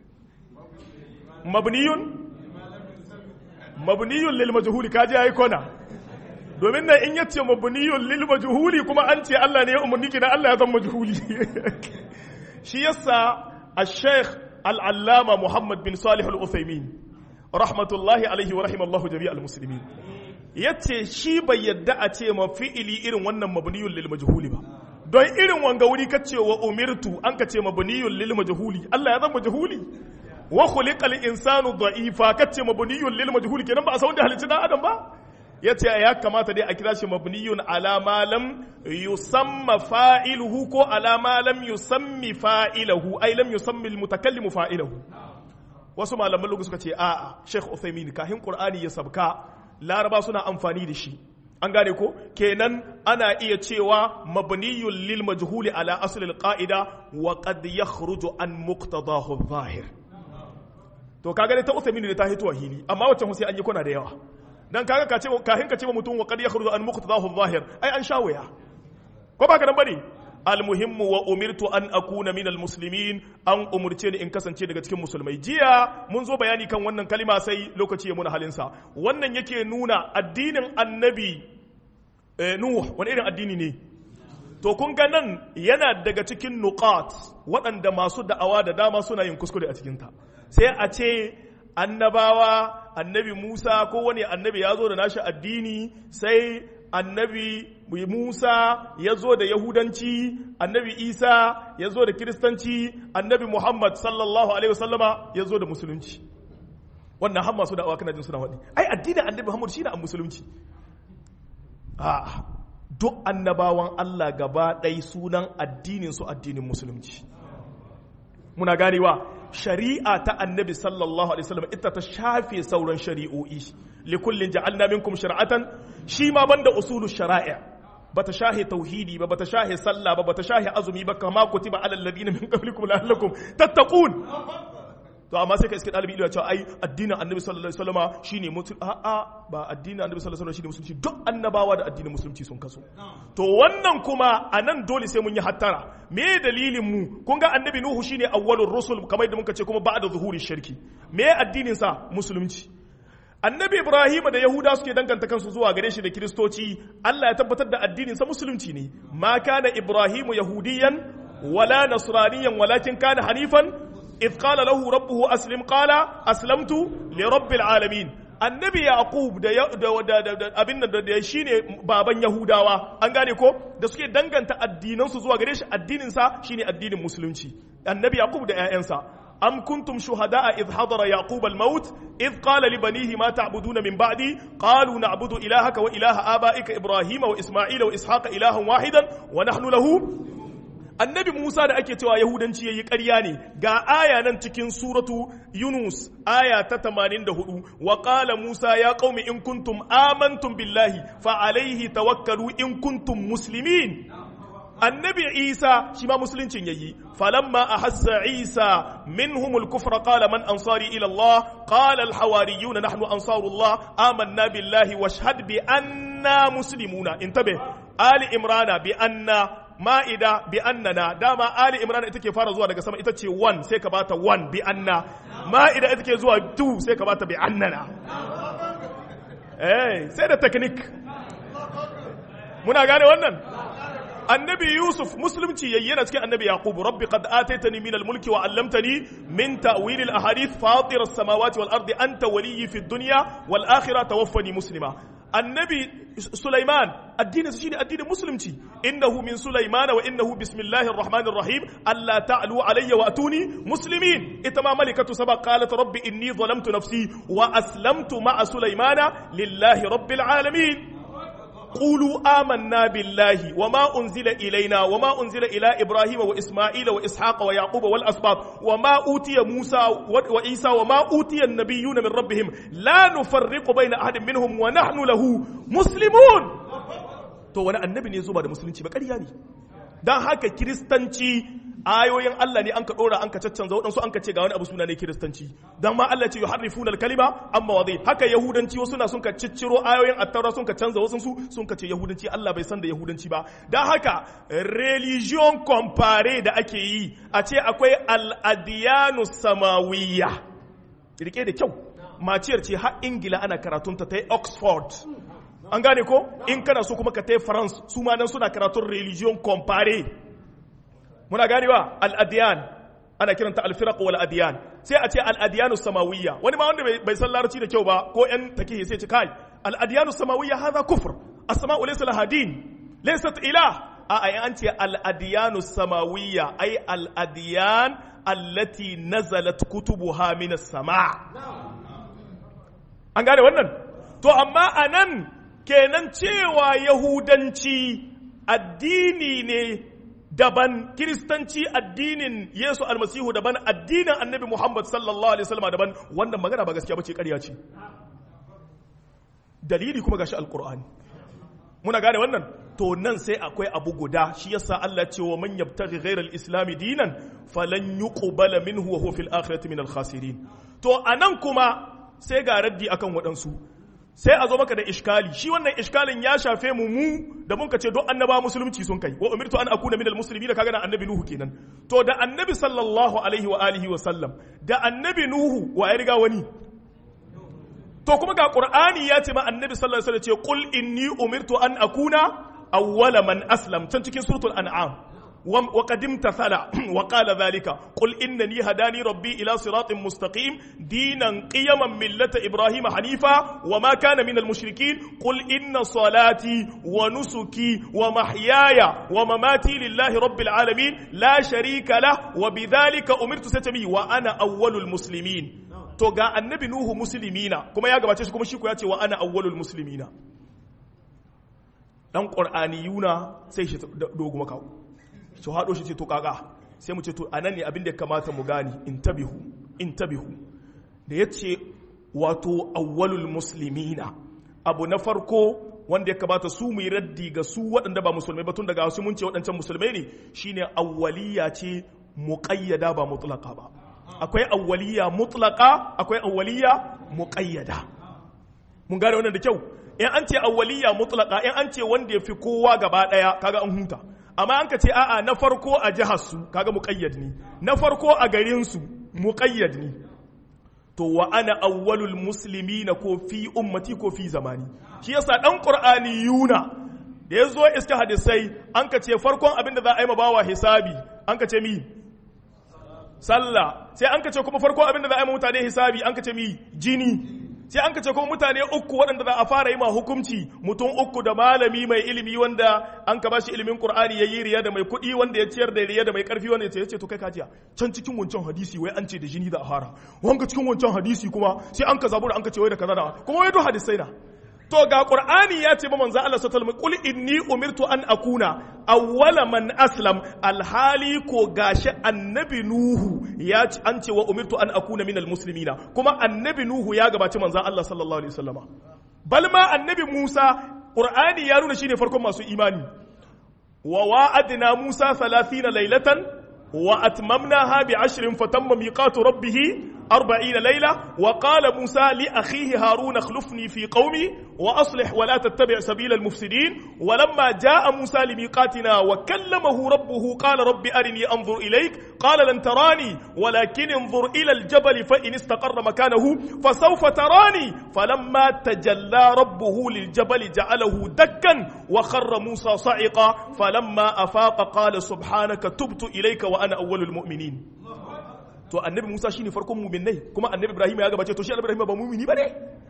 mabniyun mabniyun lil majhuli kaji yayi kona domin nan in yace mabniyun lil majhuli kuma an ce Allah ne ya umarni kina Allah ya zama majhuli shi yasa al-sheikh al-allama Muhammad bin Salih al-Uthaymeen rahmatullahi alaihi wa rahimallahu jami' al-muslimin yace shi bai yadda a ce ma fi'ili irin wannan mabniyun lil majhuli ba don irin wanga wuri kace wa umirtu an ka ce mabniyun lil majhuli Allah ya zama majhuli wa khuliqal insanu da'ifa kace mabniyun lil majhul kenan ba a san da halicci dan adam ba yace ya kamata dai a kira shi mabniyun ala ma lam yusamma fa'iluhu ko ala ma lam yusammi fa'iluhu ai lam yusammi al-mutakallimu fa'iluhu wasu malaman lugu suka ce a'a Sheikh Uthaymeen kahin Qur'ani ya sabka Laraba suna amfani da shi an gane ko kenan ana iya cewa mabniyun lil majhuli ala asl al qa'ida wa qad yakhruju an muqtadahu zahir to kaga dai ta Uthaymeen da ta hito hili amma wacce sai an yi kuna da yawa dan kaga ka ce kahin ka ce mutum wa qad yakhruju an muqtadahu zahir ai an shawaya ko ba ka nan bane almuhimmu wa umirtu an akuna min almuslimin an umurce ni in kasance daga cikin musulmai jiya mun zo bayani kan wannan kalima sai lokaci ya muna halinsa wannan yake nuna addinin annabi nuh wani irin addini ne to kun ga nan yana daga cikin nuqat waɗanda masu da'awa da dama suna yin kuskure a cikinta sai a ce annabawa annabi musa ko wani annabi ya zo da nashi addini sai annabi Musa ya zo da Yahudanci, annabi Isa ya zo da Kiristanci, annabi Muhammad sallallahu Alaihi wasallama ya zo da Musulunci. Wannan har masu da'awa kana jin suna waɗi. Ai, addinin annabi Muhammad shi ne an Musulunci. Ah, duk annabawan Allah gaba ɗai sunan addinin su addinin Musulunci. Muna ganewa, shari'a ta annabi sallallahu Alaihi wasallam ita ta shafe sauran shari'o'i. likullin ja'alna minkum shari'atan shi ma banda usulu shara'i bata shahe tauhidi ba bata shahe sallah ba bata shahe azumi ba kama kutiba alal ladina min qablikum la'allakum tattaqun to amma sai ka iske dalibi ya ce ai addinin annabi sallallahu alaihi wasallama shine mutum a a ba addinin annabi sallallahu alaihi wasallam shine musulunci duk annabawa da addinin musulunci sun kaso to wannan kuma anan dole sai mun yi hattara me dalilin mu kun ga annabi nuhu shine awwalur rusul kamar yadda muka ce kuma ba'da zuhuri shirki me addinin sa musulunci annabi ibrahim da yahuda suke danganta kansu zuwa gare shi da kiristoci allah ya tabbatar da addininsa musulunci ne ma kana ibrahimu yahudiyan wala nasraniyan walakin kana hanifan idh qala lahu rabbuhu aslim qala aslamtu li rabbil alamin annabi yaqub da abin da da shine baban yahudawa an gane ko da suke danganta addinansu zuwa gare shi addininsa shine addinin musulunci annabi yaqub da 'ya'yansa أم كنتم شهداء إذ حضر يعقوب الموت إذ قال لبنيه ما تعبدون من بعدي قالوا نعبد إلهك وإله آبائك إبراهيم وإسماعيل وإسحاق إلها واحدا ونحن له annabi Musa da ake cewa Yahudanci yayi ƙarya ne ga aya nan cikin suratu Yunus aya ta 84 wa qala Musa ya qaumi in kuntum amantum billahi fa alaihi tawakkalu in kuntum muslimin annabi isa shi ma musuluncin yayi falamma ahassa isa minhum al-kufra qala man ansari ila allah qala al-hawariyun nahnu ansarullah amanna billahi washhad bi anna muslimuna intabe ali imrana bi anna ma'ida bi annana dama ali imrana ita ke fara zuwa daga sama ita ce 1 sai ka bata 1 bi anna ma'ida ita ke zuwa 2 sai ka bata bi annana eh sai da technique muna gane wannan annabi yusuf musulunci yayi yana cikin annabi yaqub rabbi qad ataitani min al-mulki wa 'allamtani min ta'wil al-ahadith fatir as-samawati wal ardi anta waliyyi fid dunya wal akhirah tawaffani muslima annabi sulaiman addinin shine addinin musulunci innahu min sulaimana wa innahu bismillahir rahmanir rahim alla ta'lu alayya wa atuni muslimin ita ma malikatu saba qalat rabbi inni zalamtu nafsi wa aslamtu ma'a sulaimana lillahi rabbil alamin قولوا آمنا بالله وما أنزل إلينا وما أنزل إلى إبراهيم وإسماعيل وإسحاق ويعقوب والأسباط وما أوتي موسى وعيسى وما أوتي النبيون من ربهم لا نفرق بين أحد منهم ونحن له مسلمون to wani annabi ne zuba da musulunci ba ƙarya ne don haka kiristanci ayoyin Allah ne an ka ɗora an ka caccanza waɗansu an ka ce ga wani abu suna ne kiristanci don ma Allah ce yuharrifuna al-kalima amma wa haka yahudanci wasu na sun ka cicciro ayoyin attaura sun ka canza wasu su sun ka ce yahudanci Allah bai san da yahudanci ba don haka religion compare da ake yi a ce akwai al-adiyanu samawiyya rike da kyau maciyar ce har ingila ana karatunta ta yi oxford an gane ko in kana so kuma ka ta yi france su ma nan suna karatun religion compare muna ganewa al'adiyan ana kiranta alfiraq wal adiyan sai a ce al'adiyanu samawiyya wani ma wanda bai san larabci da kyau ba ko yan take sai ce kai al'adiyanu samawiyya hadha kufr as-sama'u laysa laha din laysat ilah a ai an ce al'adiyanu samawiyya ai al'adiyan allati nazalat kutubuha min as-sama' an gane wannan to amma anan kenan cewa yahudanci addini ne daban kiristanci addinin yesu almasihu daban addinin annabi muhammad sallallahu alaihi wasallam daban wannan magana ba gaskiya bace ƙarya ce dalili kuma gashi alqur'ani muna gane wannan to nan sai akwai abu guda shi yasa Allah ce wa man yabtaghi ghayra al-islam dinan falan yuqbala minhu wa huwa fil akhirati min al-khasirin to anan kuma sai ga raddi akan waɗansu sai a zo maka da iskali shi wannan iskalin ya shafe mu mu da mun ce don annaba musulunci sun kai wa umirtu an akuna minal muslimin kaga na annabi nuhu kenan to da annabi sallallahu alaihi wa alihi wa sallam da annabi nuhu wa ya riga wani to kuma ga qur'ani ya ce ma annabi sallallahu alaihi wasallam ce qul inni umirtu an akuna awwala man aslam can cikin suratul an'am وقد امتثل وقال ذلك قل إنني هداني ربي إلى صراط مستقيم دينا قيما ملة إبراهيم حنيفا وما كان من المشركين قل إن صلاتي ونسكي ومحياي ومماتي لله رب العالمين لا شريك له وبذلك أمرت ستمي وأنا أول المسلمين to ga annabi nuhu muslimina kuma ya gabace shi kuma shi ko ya ce wa ana awwalul muslimina dan qur'aniyuna sai shi dogo makawo su haɗo shi ce to kaga sai mu ce to anan ne abin da ya kamata mu gani intabihu intabihu da ya ce wato awwalul muslimina abu na farko wanda ya kamata su mu yi raddi ga su waɗanda ba musulmai ba tun daga su mun ce waɗancan musulmai ne shine awwaliya ce muqayyada ba mutlaqa ba akwai awwaliya mutlaqa akwai awwaliya muqayyada mun gane wannan da kyau in an ce awwaliya mutlaqa in an ce wanda ya fi kowa gaba daya kaga an huta amma an ka ce a'a na farko a jihar su kaga muqayyad ne na farko a garin su muqayyad ne to wa ana awwalul muslimina ko fi ummati ko fi zamani shi yasa dan qur'ani yuna da yazo iska hadisai an ka ce farkon abin da za a yi bawa hisabi an ka ce mi sallah sai an ka ce kuma farkon abin da za a yi mutane hisabi an ka ce mi jini sai an kace kuma mutane uku waɗanda za a fara yi ma hukunci mutum uku da malami mai ilimi wanda an ka bashi ilimin qur'ani ya yi riya da mai kuɗi wanda ya ciyar da riya da mai ƙarfi wanda ya ce to kai kajiya can cikin wancan hadisi wai an ce da jini da a fara wanga cikin wancan hadisi kuma sai an ka zabura an ka ce wai da kaza da kuma wai duk hadisai na to ga qur'ani ya ce ba manzo Allah sallallahu alaihi wasallam qul inni umirtu an akuna awwala man aslam alhali ko gashi annabi nuhu ya ci an ce wa umirtu an akuna minal muslimina kuma annabi nuhu ya gabaci manzo Allah sallallahu alaihi wasallama bal ma annabi Musa qur'ani ya nuna shine farkon masu imani wa wa'adna Musa 30 laylatan wa atmamnaha bi 'ashrin fatamma miqatu rabbih أربعين ليلة وقال موسى لأخيه هارون اخلفني في قومي وأصلح ولا تتبع سبيل المفسدين ولما جاء موسى لميقاتنا وكلمه ربه قال رب أرني أنظر إليك قال لن تراني ولكن انظر إلى الجبل فإن استقر مكانه فسوف تراني فلما تجلى ربه للجبل جعله دكا وخر موسى صعقا فلما أفاق قال سبحانك تبت إليك وأنا أول المؤمنين to annabi Musa shine farkon mu'minai kuma annabi Ibrahim ya gabace to shi annabi Ibrahim ba mu'mini bane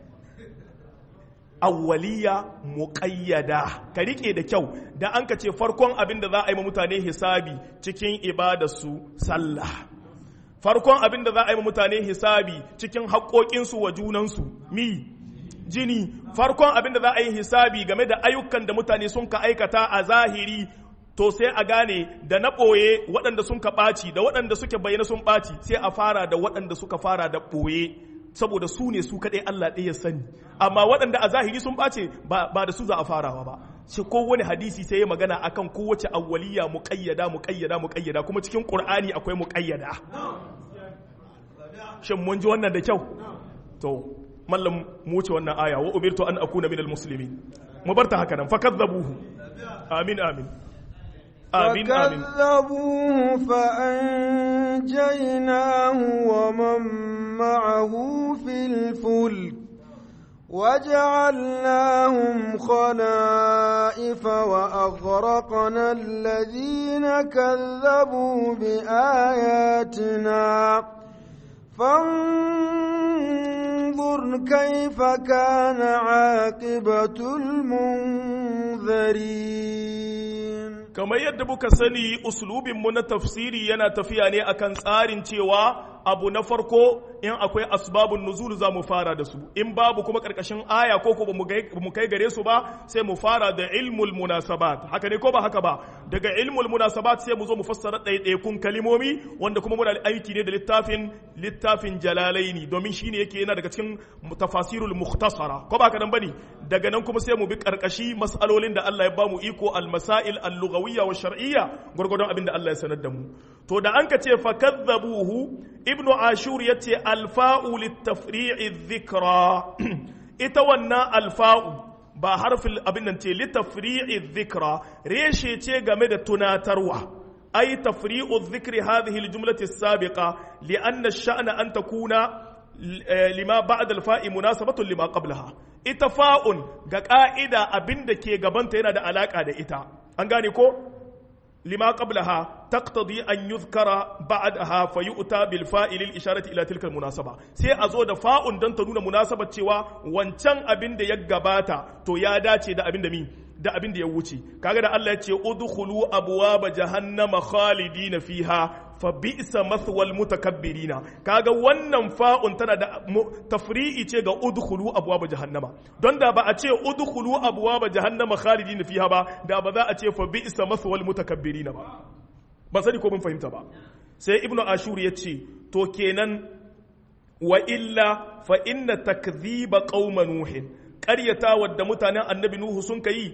awwaliya muqayyada ka rike da kyau da an ka ce farkon abin da za a yi ma mutane hisabi cikin ibadarsu sallah farkon abin da za a yi ma mutane hisabi cikin haƙoƙinsu wa junansu mi jini farkon abin da za a yi hisabi game da ayyukan da mutane sun ka aikata a zahiri to sai a gane da na ɓoye waɗanda sun ka ɓaci da waɗanda suke bayyana sun ɓaci sai a fara da waɗanda suka fara da ɓoye saboda su ne su kaɗai Allah ɗaya sani amma waɗanda a zahiri sun ɓace ba da su za a farawa ba shi kowane hadisi sai ya magana akan kowace awwaliya muƙayyada muƙayyada muƙayyada kuma cikin ƙur'ani akwai muƙayyada shin mun ji wannan da kyau to mallam mu wuce wannan aya wa umirtu an akuna minal muslimin mu bar ta haka nan fakadzabuhu amin amin آمين آمين فكذبوه فأنجيناه ومن معه في الفلك وجعلناهم خلائف وأغرقنا الذين كذبوا بآياتنا فانظر كيف كان عاقبة المنذرين kamar yadda muka sani uslubinmu na tafsiri yana tafiya ne akan tsarin cewa abu na farko in akwai asbabun nuzul za mu fara da su in babu kuma karkashin aya ko ko mu kai gare su ba sai mu fara da ilmul munasabat haka ne ko ba haka ba daga ilmul munasabat sai mu zo mu fassara ɗaiɗaikun kalimomi wanda kuma muna aiki ne da littafin littafin jalalaini domin shine yake yana daga cikin tafasirul mukhtasara ko ba haka nan bane daga nan kuma sai mu bi karkashi mas'alolin da Allah ya bamu iko al-masail al-lughawiyya wa shar'iyya gurgurdon abin da Allah ya sanar da mu to da an ka ce fakadzabuhu ibnu ashur yace alfa'u litafri'i dhikra ita wannan alfa'u ba harfin abin nan ce litafri'i dhikra reshe ce game da tunatarwa ay tafri'u dhikri hadhihi aljumlati as-sabiqa li'anna ash-sha'na an takuna lima ba'da al-fa'i munasabatun lima qablaha ita fa'un ga ka'ida abin da ke gabanta yana da alaka da ita an gane ko لما قبلها تقتضي أن يذكر بعدها فيؤتى بالفاء للإشارة إلى تلك المناسبة سي أزود فاء دون تنون مناسبة cewa wancan abin da ya gabata to ya dace da abin da mi da abin da ya wuce kaga da Allah ya ce udkhulu abwaaba jahannama khalidina fiha fa bi'sa mathwal mutakabbirina kaga wannan fa'un tana da tafri'i ce ga udkhulu abwaaba jahannama don da ba a ce udkhulu abwaaba jahannama khalidina fiha ba da ba za a ce fa bi'sa mathwal mutakabbirina ba ba sani ko mun fahimta ba sai ibnu ashur ya ce to kenan wa illa fa inna takdhiba qauma nuhin ƙaryata wadda mutanen annabi nuhu sun kai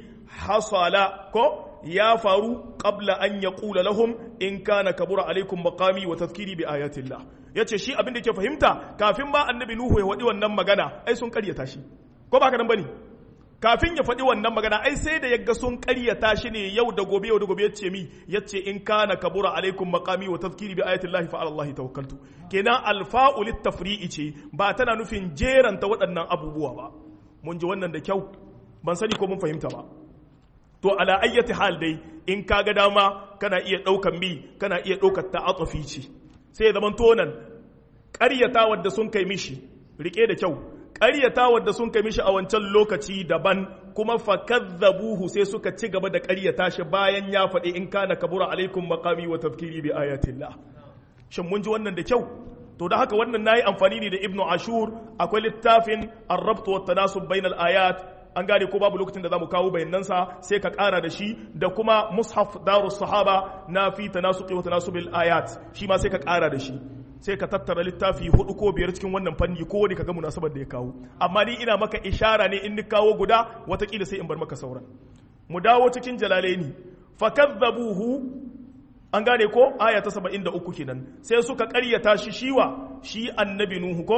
hasala ko ya faru qabla an yaqula lahum in kana kabura alaikum maqami wa tadhkiri bi ayatillah yace shi abin da yake fahimta kafin ba annabi nuhu ya wadi wannan magana ai sun ƙaryata shi ko ba ka nan bane kafin ya faɗi wannan magana ai sai da yaga sun ƙaryata shi ne yau da gobe yau da gobe yace mi yace in kana kabura alaikum maqami wa tadhkiri bi ayati llahi fa ala allahi tawakkaltu kenan alfa'u littafri'i ce ba tana nufin jeranta waɗannan abubuwa ba mun ji wannan da kyau ban sani ko mun fahimta ba to ala ayyati hal dai in ka ga dama kana iya ɗaukan mi kana iya ɗaukar ta'atufi ce sai zaman tonan ƙaryata wadda sun kai mishi rike da kyau ƙaryata wadda sun kai mishi a wancan lokaci daban kuma fakadzabuhu sai suka ci gaba da ƙaryata shi bayan ya faɗi in kana kabura alaikum maqami wa tafkiri bi ayatillah shin mun ji wannan da kyau to da haka wannan nayi amfani ne da ibnu ashur akwai littafin ar-rabt wa tanasub bainal ayat an gane ko babu lokacin da zamu kawo bayanansa sai ka ƙara da shi da kuma mushaf darus sahaba na fi tanasuqi wa tanasubil ayat shi ma sai ka ƙara da shi sai ka tattara littafi hudu ko biyar cikin wannan fanni ko wani kaga munasabar da ya kawo amma ni ina maka ishara ne in ni kawo guda watakila sai in bar maka sauran mu dawo cikin jalalaini fakadzabuhu an gane ko aya ta 73 kenan sai suka ƙaryata shi shiwa shi annabi nuhu ko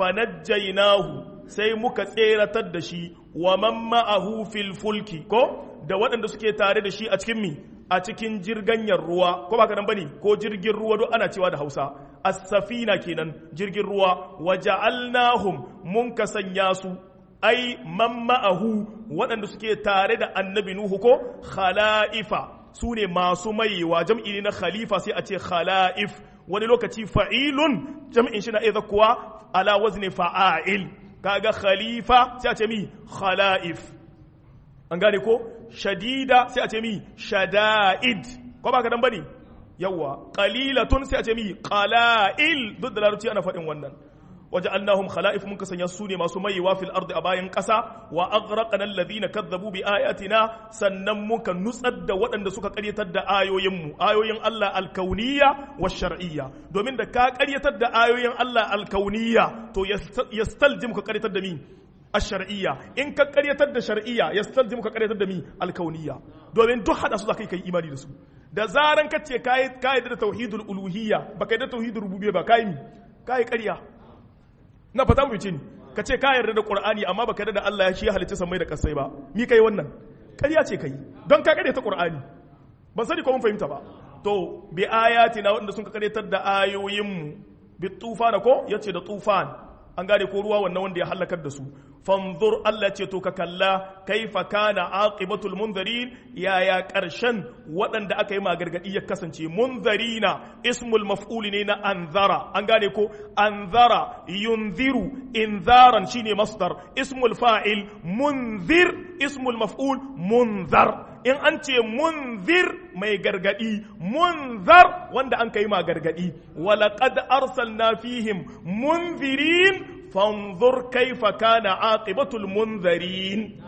fanajjaynahu sai muka tseratar da shi wa man ma'ahu fil fulki ko da waɗanda suke tare da shi a cikin mi a cikin jirganyar ruwa ko ba nan bane ko jirgin ruwa duk ana cewa da Hausa as-safina kenan jirgin ruwa waja'alnahum mun ka sanya su ai man ma'ahu waɗanda suke tare da annabi nuhu ko khala'ifa su ne masu mayewa jam'i ne na khalifa sai a ce khala'if wani lokaci fa'ilun jam'in shi na iya kuwa ala wazni fa'a'il kaga khalifa sai a ce mi khala'if an gane ko shadida sai a ce mi shada'id ko ba ka dan bane yawa qalilatun sai a ce mi qala'il duk da larabci ana faɗin wannan وجعلناهم خلائف من كسن يسوني ما سمي وفي الأرض أباين قسا وأغرقنا الذين كذبوا بآياتنا سنمك نسد وأن سكا قرية تد آيو يمو آيو ين الله الكونية والشرعية دومين دا كا قرية تد آيو ين الله الكونية تو يستلزم قرية تد مين الشرعية إن كقرية تد شرعية يستلزم قرية تد مين الكونية دومين دو حد أسودا كي كي إيماني دسو da zaran ka ce kai kai da tauhidul uluhiyya baka da tauhidul rububiyya ba kai kai ƙarya na fata mu ce ni ka ce ka yarda da qur'ani amma baka yarda da Allah ya shi halitta samai da kasai ba mi kai wannan ƙarya ce kai don ka ta qur'ani ban sani ko mun fahimta ba to bi ayatina wanda sun ka karyatar da ayoyin mu bi tufana ko yace da tufan an gane ko ruwa wannan wanda ya halakar da su fanzur Allah ce to ka kalla kaifa kana aqibatul munzirin yaya karshen waɗanda aka yi magargadi ya kasance munzirina ismul maf'ul ne na anzara an gane ko anzara yunziru inzaran shine masdar ismul fa'il munzir ismul maf'ul munzar in an ce munzir mai gargadi munzar wanda an kai ma gargadi walaqad arsalna fihim munzirin fanzur kaifa kana aqibatul munzirin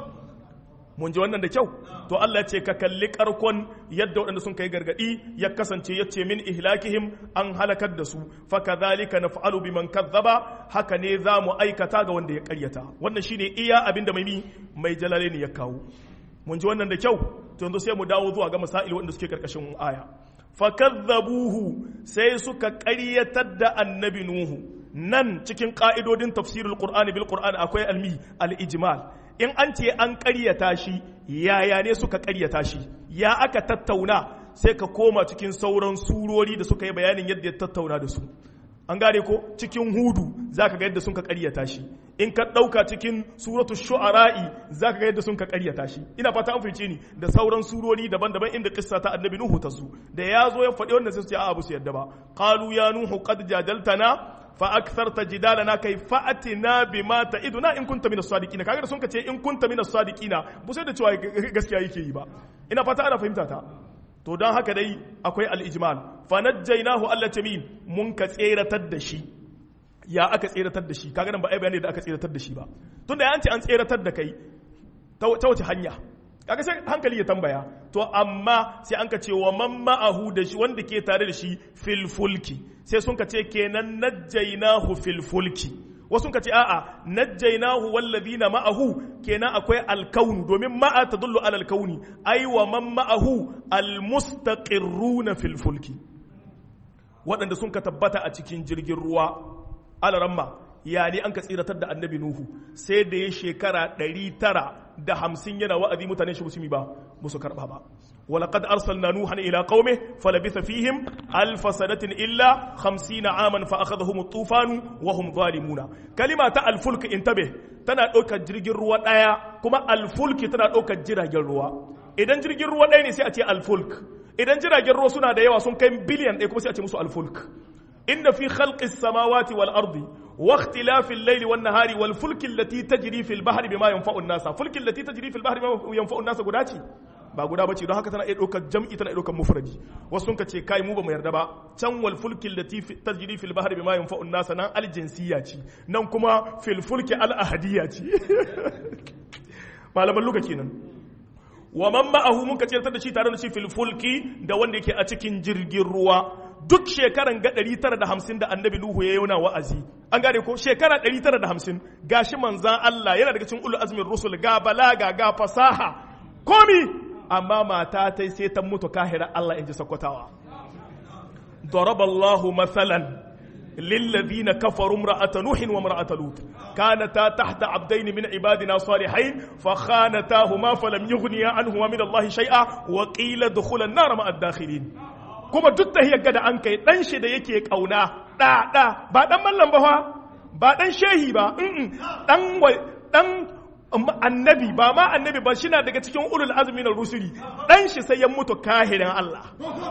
mun ji wannan da kyau to Allah ce ka kalli karkon yadda waɗanda sun kai gargadi ya kasance ya ce min ihlakihim an halakar da su fa kadhalika naf'alu biman kazzaba haka ne za mu aikata ga wanda ya karyata wannan shine iya abin da mai mai jalalaini ya kawo mun ji wannan da kyau to yanzu sai mu dawo zuwa ga masail wanda suke karkashin aya fakazzabuhu sai suka ƙaryatar da annabi nuhu nan cikin ƙa'idodin tafsirul qur'ani bil qur'ani akwai almi al ijmal in an ce an ƙaryata shi yaya ne suka ƙaryata shi ya aka tattauna sai ka koma cikin sauran surori da suka yi bayanin yadda ya tattauna da su an gane ko cikin hudu za ka ga yadda sun ka karyata shi in ka ɗauka cikin suratu shu'ara'i za ka ga yadda sun ka karyata shi ina fata an fice ni da sauran surori daban-daban inda kissa ta annabi nuhu ta su da ya zo ya faɗi wannan sai su ce a'a su yadda ba qalu ya nuhu qad jadaltana fa aktharta jidalana kai fa'atina bima ta'iduna in kunta minas sadiqina kaga da sun ka ce in kunta minas sadiqina bu sai da cewa gaskiya yake yi ba ina fata ana fahimta ta to don haka dai akwai al'ijmal fanajjainahu Allah min mun ka tseratar da shi ya aka tseratar da shi kaga nan ba ai bayani da aka tseratar da shi ba tunda ya ce an tseratar da kai ta wace hanya kaga sai hankali ya tambaya to amma sai an ka ce wa man ma'ahu da shi wanda ke tare da shi fil fulki sai sun ka ce kenan najjainahu fil fulki wasu ka ce a'a najjainahu wallazina ma'ahu kenan akwai alkaunu domin ma'a tadullu ala alkauni ai wa man ma'ahu almustaqirruna fil fulki waɗanda sun ka tabbata a cikin jirgin ruwa alaramma ya ne an ka tsiratar da annabi nuhu sai da ya shekara ɗari tara da hamsin yana wa'azi mutane shi musulmi ba musu karɓa ba ولقد أرسلنا نوحا إلى قومه فلبث فيهم ألف سنة إلا خمسين عاما فأخذهم الطوفان وهم ظالمون كلمة الفلك انتبه تنا أوكا جرجر روا دايا كما الفلك تنا أوكا جرجر روا إذا جرجر روا دايا سيأتي الفلك إذا جرجر روا سنة دايا وسن كم بليون إيكو سيأتي مسو الفلك إن في خلق السماوات والأرض واختلاف الليل والنهار والفلك التي تجري في البحر بما ينفع الناس فلك التي تجري في البحر بما ينفع الناس قداتي ba guda bace don haka tana iya ɗaukar jam'i tana iya ɗaukar mufradi wasu sun ka ce kai mu ba mu yarda ba can wal fulki allati tajri fil bahri bima yanfa'u an-nas nan al jinsiyya ce nan kuma fil fulki al ahadiyya ce malaman luka kenan wa man ma'ahu mun ka ce da shi tare da shi fil fulki da wanda yake a cikin jirgin ruwa duk shekaran ga 950 da annabi Nuhu ya yana wa'azi an gane ko shekara 950 gashi manzan Allah yana daga cikin ulul azmin rusul ga balaga ga fasaha komi amma mata ta sai ta mutu kahira Allah in ji sakwatawa ضرب الله مثلا للذين كفروا امرأة نوح وامرأة لوط كانتا تحت عبدين من عبادنا صالحين فخانتاهما فلم يغنيا عنهما من الله شيئا وقيل ادخلا النار مع الداخلين kuma duk da hiyar da an kai dan shi da yake kauna da da ba dan mallam ba fa ba dan shehi ba dan dan annabi ba ma annabi ba shina daga cikin ulul azmi na rusuli dan shi sai ya mutu kahirin Allah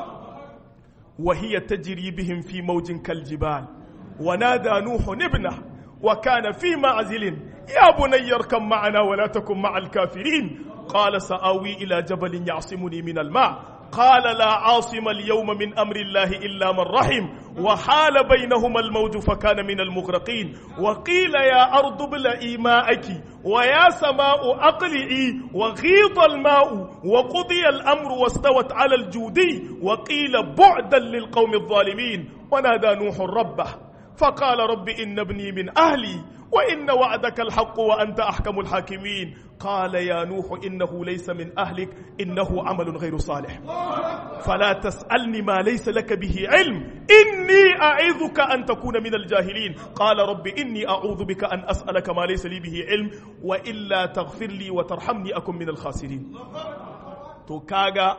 wa hiya tajri bihim fi mawjin kaljibal wa nada nuhu ibna wa kana fi ma'zilin ya bunayya arkam ma'ana wa la takun ma'al kafirin qala sa'awi ila jabalin ya'simuni min al-ma' قال لا عاصم اليوم من امر الله الا من رحم وحال بينهما الموج فكان من المغرقين وقيل يا ارض ابلعي ماءك ويا سماء اقلعي وغيض الماء وقضي الامر واستوت على الجودي وقيل بعدا للقوم الظالمين ونادى نوح ربه فقال رب ان ابني من اهلي وإن وعدك الحق وأنت أحكم الحاكمين قال يا نوح إنه ليس من أهلك إنه عمل غير صالح فلا تسألني ما ليس لك به علم إني أعظك أن تكون من الجاهلين قال رب إني أعوذ بك أن أسألك ما ليس لي به علم وإلا تغفر لي وترحمني أكن من الخاسرين to kaga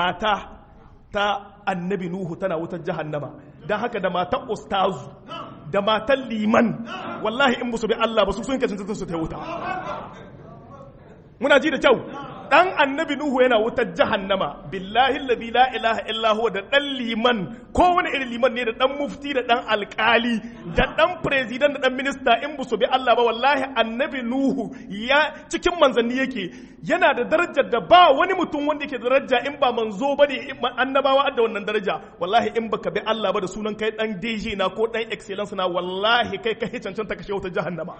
mata ta annabi nuhu tana wutar jahannama don haka da mata ustazu da matan liman wallahi in su bi Allah ba su sun kacin su ta wuta muna ji da kyau dan annabi nuhu yana wutar jahannama billahi alladhi la ilaha illa huwa da dan liman ko wani irin liman ne da dan mufti da dan alkali da dan president da dan minista in bu su bi Allah ba wallahi annabi nuhu ya cikin manzanni yake yana da darajar da ba wani mutum wanda yake da daraja in ba manzo bane annabawa da wannan daraja wallahi in baka bi Allah ba da sunan kai dan DJ na ko dan excellence na wallahi kai kai cancanta kashe wutar jahannama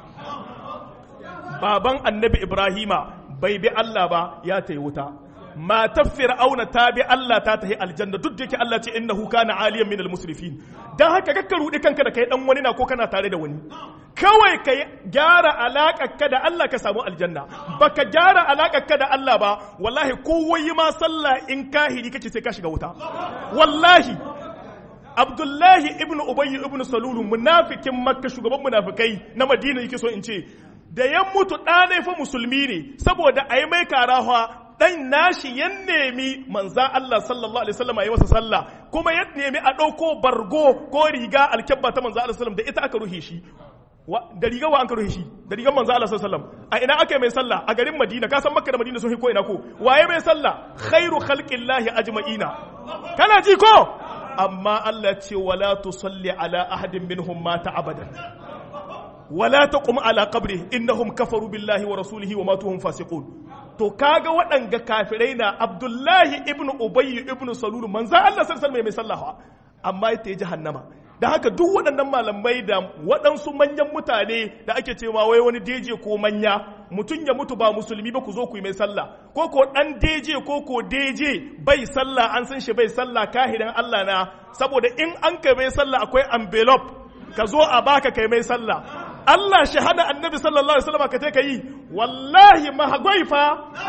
baban annabi ibrahima bai bi Allah ba ya ta yi wuta matar fir'auna ta bi Allah ta tahi aljanna duk da yake Allah ce innahu kana aliyan minal musrifin dan haka kakka rudi kanka da kai dan wani na ko kana tare da wani kawai ka gyara ka da Allah ka samu aljanna baka gyara ka da Allah ba wallahi kowai ma sallah in kahiri kake sai ka shiga wuta wallahi Abdullahi ibn Ubayy ibn Salulu munafikin Makka shugaban munafikai na Madina yake so in ce da ya mutu ɗanai fa musulmi ne saboda a yi mai karawa ɗan nashi ya nemi manza Allah sallallahu alaihi wasallam a yi masa sallah kuma ya nemi a ɗauko bargo ko riga alkyabba ta manza Allah sallam da ita aka ruhe shi da riga wa an ka ruhe shi da rigar manza Allah sallam a ina aka yi mai sallah a garin Madina ka san Makka da Madina sun ko ina ko waye mai sallah khairu khalqillahi ajma'ina kana ji ko amma Allah ce wala tusalli ala ahadin minhum mata abadan wala taqum ala qabri innahum kafaru billahi wa rasulihi wa matuhum fasiqun to kaga waɗanga kafirai na Abdullahi ibn Ubay ibn Salul manzo Allah sallallahu alaihi mai sallaha amma ita ya jahannama da haka duk waɗannan malamai da waɗansu manyan mutane da ake cewa wai wani deje ko manya mutum ya mutu ba musulmi ba ku zo ku yi mai sallah ko ko ɗan deje ko ko deje bai sallah an san shi bai sallah kahirin Allah na saboda in an kai mai sallah akwai envelope ka zo a baka kai mai sallah Allah shahada annabi sallallahu alaihi wasallam ka te ka yi wallahi mahagwai fa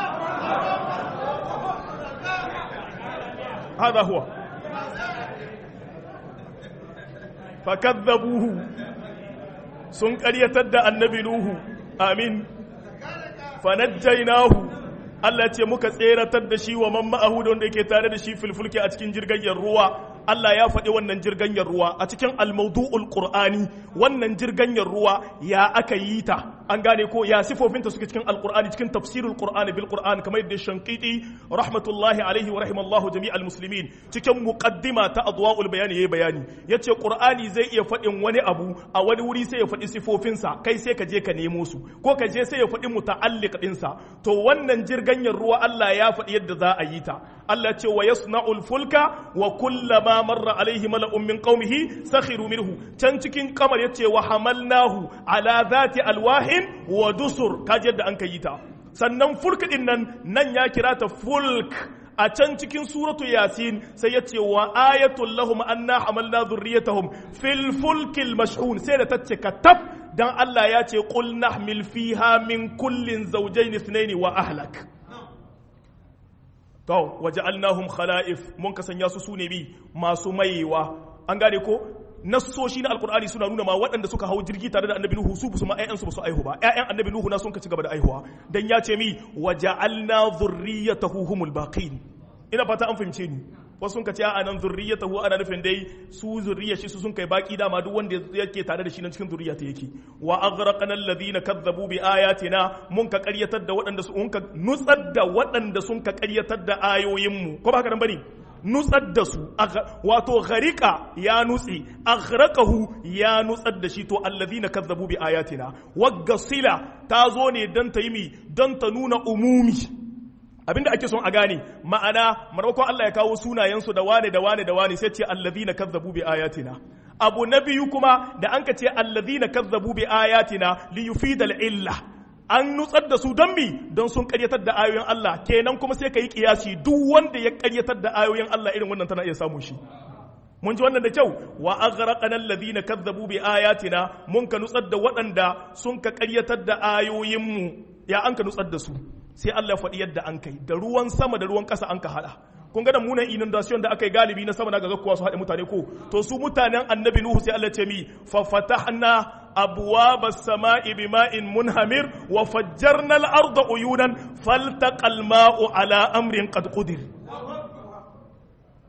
hada huwa fakadzabuhu sun ƙaryatar da annabi nuhu amin fanajjainahu Allah ce muka tseratar da shi wa man ma'ahu da wanda yake tare da shi filfulki a cikin jirgin ruwa Allah ya faɗi wannan jirganyar ruwa a cikin almaudu'ul qur'ani wannan jirganyar ruwa ya aka yi ta an gane ko ya sifofinta suke cikin alqur'ani cikin tafsirul qur'ani bil qur'an kamar yadda shankiti rahmatullahi alaihi wa rahimallahu jami'al muslimin cikin muqaddima ta adwaul bayani yayi bayani yace qur'ani zai iya faɗin wani abu a wani wuri sai ya faɗi sifofinsa kai sai ka je ka nemo su ko ka je sai ya faɗi muta'alliq ɗinsa to wannan jirganyar ruwa Allah ya faɗi yadda za a yi ta Allah ce wa yasna'ul fulka wa kullama marra alaihi mala'un min qaumihi sakhiru minhu can cikin kamar yace wa hamalnahu ala zati alwahin wa dusur kaji yadda an kai ta sannan fulk din nan nan ya kira ta fulk a can cikin suratu yasin sai yace wa ayatul lahum anna hamalna dhurriyyatahum fil fulkil mashhun sai da tace katab dan Allah ya ce qul nahmil fiha min kullin zawjayn ithnayn wa ahlak to waja'alnahum khala'if mun ka sanya su sune bi masu maiwa an gane ko nassoshi na alkur'ani suna nuna ma waɗanda suka hau jirgi tare da annabi nuhu su su ma ƴaƴansu ba su aihu ba ƴaƴan annabi nuhu na sun ka ci gaba da aihuwa dan ya ce mi waja'alna dhurriyyatahu humul baqin ina fata an fahimce ni wasu sun ka ce a nan zurriyatahu ana nufin dai su zurriya shi su sun kai baki dama duk wanda yake tare da shi nan cikin zurriya ta yake wa aghraqna alladhina kazzabu bi ayatina mun ka qaryatar da waɗanda su ka nutsar da waɗanda sun ka qaryatar da ayoyin mu ko ba haka nan bane nutsar da su wato gharika ya nutsi aghraqahu ya nutsar da shi to alladhina kazzabu bi ayatina waggasila ta zo ne dan ta yi mi dan ta nuna umumi abinda ake son a gane ma'ana marmakon Allah ya kawo sunayensu da wane da wane da wane sai ce allazina kazzabu bi ayatina abu na biyu kuma da an ka ce allazina kazzabu bi ayatina li yufida illa an nutsar da su don mi don sun karyatar da ayoyin Allah kenan kuma sai ka yi kiyasi duk wanda ya karyatar da ayoyin Allah irin wannan tana iya samun shi mun ji wannan da kyau wa aghraqana alladhina kazzabu bi ayatina mun ka nutsar da waɗanda sun ka karyatar da ayoyin mu ya an ka nutsar da su sai Allah faɗi yadda an kai da ruwan sama da ruwan ƙasa an ka haɗa kun ga da munan inundation da aka yi galibi na sama na ga kuwa su haɗe mutane ko to su mutanen annabi nuhu sai Allah ce mi fa fatahna abwaba as-sama'i bima'in munhamir wa fajjarna al-arda uyunan faltaqa al-ma'u ala amrin qad qudir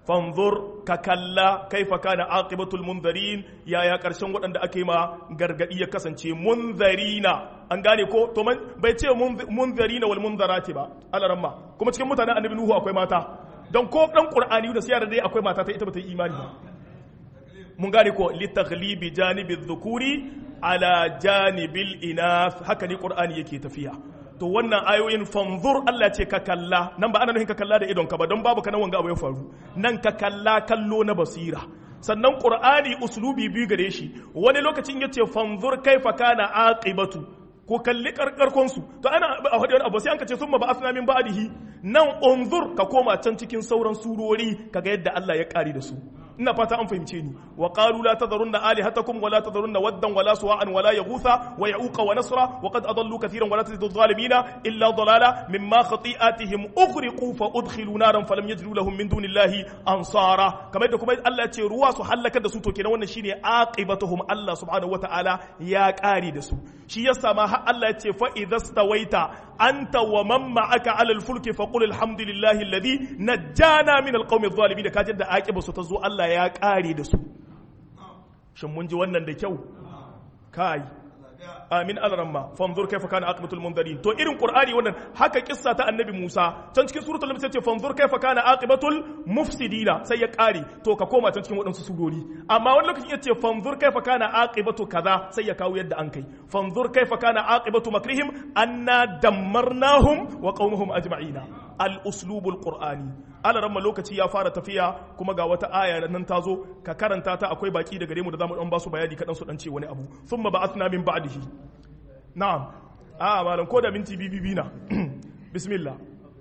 fanzur ka kalla kaifa kana aqibatul munzarin yaya karshen waɗanda ake ma gargadi ya kasance munzarina an gane ko to man bai ce munzarina wal munzarati ba alaramma kuma cikin mutanen annabi nuhu akwai mata don ko dan qur'ani da siyar dai akwai mata ta ita bata yi imani ba mun gane ko li taghlibi janibi dhukuri ala janibil inath haka ne qur'ani yake tafiya to wannan ayoyin fanzur Allah ce ka kalla nan ba ana nufin ka kalla da idon ka ba don babu kana wanga abu ya faru nan ka kalla kallo na basira sannan qur'ani uslubi biyu gare shi wani lokacin yace fanzur kaifa kana aqibatu ko kalli karkarkon su to ana a wani abu sai an ka ce summa ba asna min ba'dihi nan unzur ka koma can cikin sauran surori kaga yadda Allah ya kare da su ina fata an fahimce ni wa qalu la tadharunna alihatakum wa la tadharunna waddan wa la suwa'an wa la yaghutha wa ya'uqa wa nasra wa qad adallu kathiran wa la tazidu adh-dhalimina illa dhalala mimma khati'atihim ughriqu fa udkhilu naran falam yajidu lahum min dunillahi ansara kamar da kuma Allah ya ce ruwa su halaka da su to kenan wannan shine aqibatuhum Allah subhanahu wa ta'ala ya kare da su shi yasa ma har Allah ya ce fa idhastawaita anta wa man ma'aka 'ala al-fulki faqul alhamdulillahi alladhi najjana min al-qawmi adh-dhalimin da kajin da aqiba su ta zo Allah ya kare da su shin mun ji wannan da kyau kai amin alramma fanzur kaifa kana aqibatul mundarin to irin qur'ani wannan haka kissa ta annabi Musa can cikin suratul lam sai ce fanzur kaifa kana aqibatul mufsidina sai ya kare to ka koma can cikin wadansu surori amma wani lokacin yace fanzur kaifa kana aqibatu kaza sai ya kawo yadda an kai fanzur kaifa kana aqibatu makrihim anna dammarnahum wa qaumahum ajma'ina al uslubul qur'ani alaramma lokaci ya fara tafiya kuma ga wata aya nan ta zo ka karanta ta akwai baki da gare mu da zamu dan ba su bayani kadan su dan ce wani abu thumma ba'athna min ba'dihi na'am a malam ko da minti bibibi na bismillah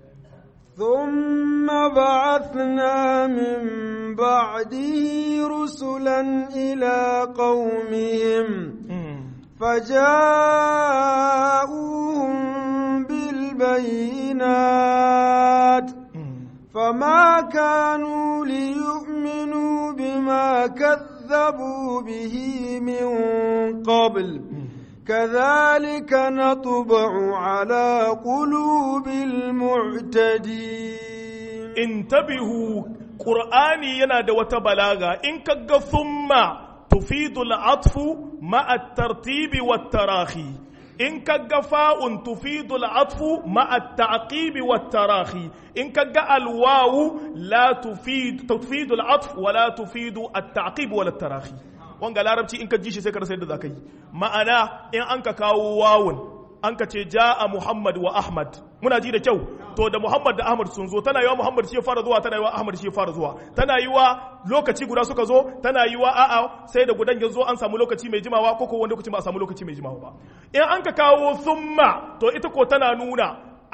ثم بعثنا من بعده رسلا إلى قومهم فجاءوهم بالبينات فما كانوا ليؤمنوا بما كذبوا به من قبل كذلك نطبع على قلوب المعتدين انتبهوا قرآني ينادى وتبلاغا إن كغ ثم تفيد العطف مع الترتيب والتراخي إن كغ فاء تفيد العطف مع التعقيب والتراخي إن كغ الواو لا تفيد تفيد العطف ولا تفيد التعقيب ولا التراخي wanga larabci in ka ji shi sai ka rasa yadda za ka yi ma'ana in an ka kawo wawun an ka ce ja'a muhammad wa ahmad muna ji da kyau to da muhammad da ahmad sun zo tana yiwa muhammad shi ya fara zuwa tana yiwa ahmad shi ya fara zuwa tana yiwa lokaci guda suka zo tana yiwa a'a sai da gudan ya zo an samu lokaci mai jimawa ko ko wani lokaci ba a samu lokaci mai jimawa ba in an ka kawo summa to ita ko tana nuna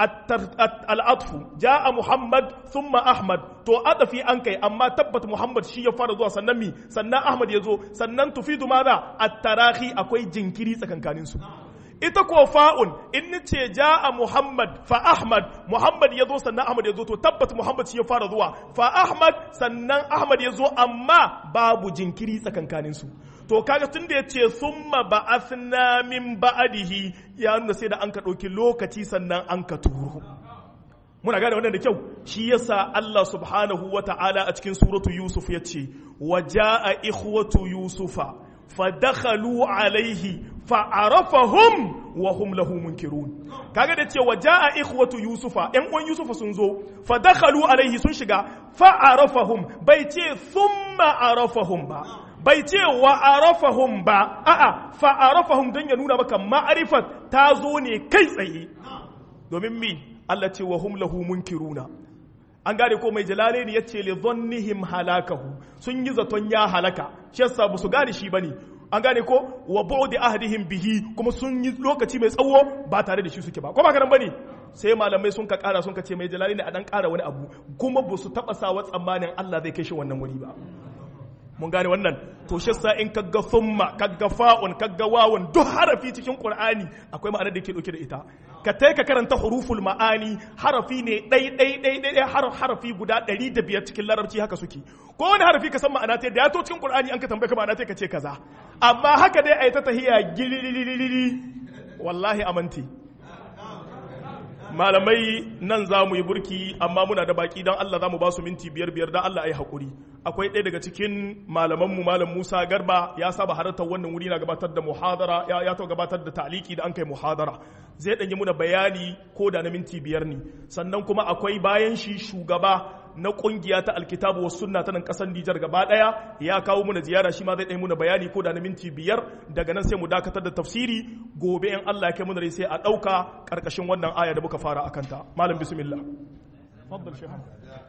al'atfu ja'a Muhammad thumma Ahmad to adafi an kai amma tabbat Muhammad shi ya fara zuwa sannan mi sannan Ahmad ya zo sannan tufidu maza at-tarahi akwai jinkiri tsakankanin su ita ko fa'un in ce ja'a Muhammad fa Ahmad Muhammad ya zo sannan Ahmad ya zo to tabbat Muhammad shi ya fara zuwa fa Ahmad sannan Ahmad ya zo amma babu jinkiri tsakankanin su to kaga tun da ya ce summa ba'athna min ba'dihi ya nuna sai da an ka ɗauki lokaci sannan an ka turo muna gane wannan da kyau shi yasa Allah subhanahu wa ta'ala a cikin suratu Yusuf ya ce wa ja'a ikhwatu Yusufa fadakhalu alaihi fa'arafahum wa hum lahu munkirun kaga da ce wa ja'a ikhwatu Yusufa ƴan uwan Yusufa sun zo fadakhalu alaihi sun shiga fa'arafahum bai ce thumma arafahum ba bai ce wa arafahum ba a'a fa arafahum don ya nuna maka ma'arifat ta zo ne kai tsaye domin mi Allah ce wa hum lahu munkiruna an gane ko mai jalale ne yace li dhannihim halakahu sun yi zaton ya halaka shi yasa ba su gane shi bane an gane ko wa bu'di ahdihim bihi kuma sun yi lokaci mai tsawo ba tare da shi suke ba ko ba karan bane sai malamai sun ka kara sun ka ce mai jalale ne a dan kara wani abu kuma ba su taba sawa tsammanin Allah zai kai shi wannan wuri ba mun gane wannan to shi sa in kaga thumma kaga fa'un kaga wawun duk harafi cikin qur'ani akwai ma'anar da ke dauke da ita ka tai ka karanta huruful ma'ani harafi ne dai dai dai dai harf harafi guda 105 cikin larabci haka suke ko wani harafi ka san ma'ana ta da ya to cikin qur'ani an ka tambaye ka ma'ana ta ka ce kaza amma haka dai ai ta tahiya gilililili wallahi amanti malamai nan za mu yi burki amma muna da baki don Allah za mu ba su minti biyar biyar don Allah ya yi haƙuri akwai ɗaya daga cikin malamanmu malam Musa Garba ya saba halartar wannan wuri na gabatar da muhadara ya ya gabatar da taliki da an kai muhadara zai ɗanyi muna bayani ko da na minti biyar ne sannan kuma akwai bayan shi shugaba na kungiya ta alkitabu wasu sunna ta nan kasar Nijar gaba daya ya kawo muna ziyara shi ma zai ɗaya muna bayani ko da na minti biyar daga nan sai mu dakatar da tafsiri gobe in Allah ya kai muna rai sai a ɗauka ƙarƙashin wannan aya da muka fara a kanta malam bismillah faddal shehan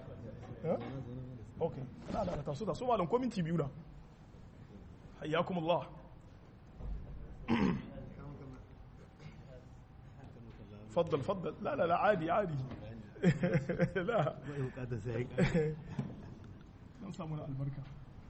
okay la la ta su ta su malam ko minti biyu na hayyakumullah فضل فضل لا لا لا عادي عادي لا don samu na albarka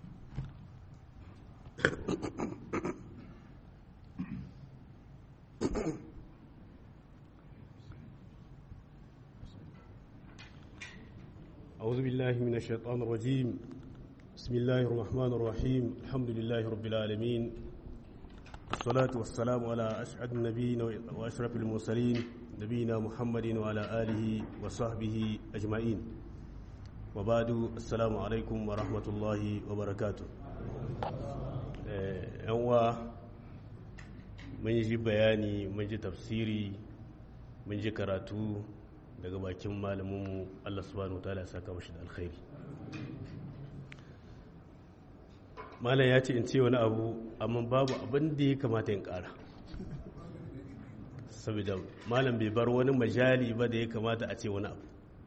أعوذ بالله من الشيطان الرجيم بسم الله الرحمن الرحيم الحمد لله رب العالمين والصلاة والسلام على أسعد النبيين وأشرف المرسلين نبينا محمد وعلى آله وصحبه أجمعين وبعد السلام عليكم ورحمة الله وبركاته yanwa mun ji bayani mun ji tafsiri mun ji karatu daga bakin malaminmu Allah subhanahu wa ta'ala ya saka mashi da alkhairi malam ya ce in ce wani abu amma babu abin da ya kamata in kara saboda malam bai bar wani majali ba da ya kamata a ce wani abu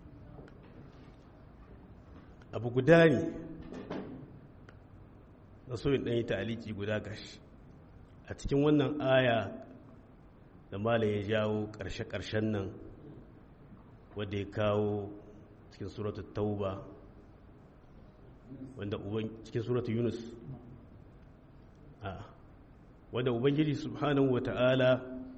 abu guda ne na so in ɗan yi ta'aliki guda gashi a cikin wannan aya da malam ya jawo ƙarshe-ƙarshen nan wadda ya kawo cikin suratul tauba wanda cikin suratul yunus a wanda ubangiji subhanahu wata'ala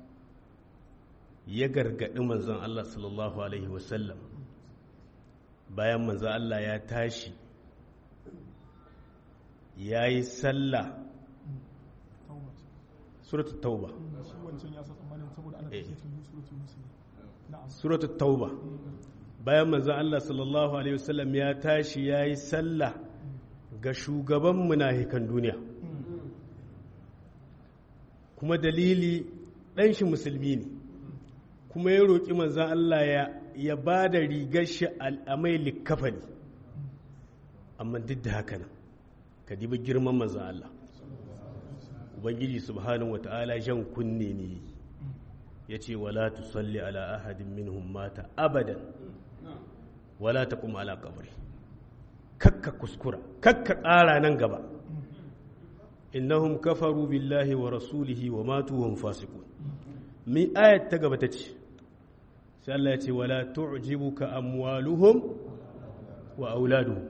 ya gargaɗi manzon Allah sallallahu alaihi wasallam bayan manzon Allah ya tashi ya yi sallah suratul tauba suratul tauba bayan manzon Allah sallallahu alaihi wasallam ya tashi ya yi sallah ga shugaban munafikan duniya kuma dalili ɗan shi musulmi ne kuma ya roƙi manzon Allah ya ya ba da rigar shi al'amai likkafa ne amma duk da haka nan ka dibi girman manzon Allah ubangiji subhanahu wata'ala jan kunne ne ya ce wala tusalli ala ahadin minhum mata abadan wala taqum ala qabri kakka kuskura kakka ƙara nan gaba innahum kafaru billahi wa rasulihi wa matu hum fasiqun mi ayat ta gaba ta ce sai Allah ya ce wala tu'jibuka amwaluhum wa auladuhum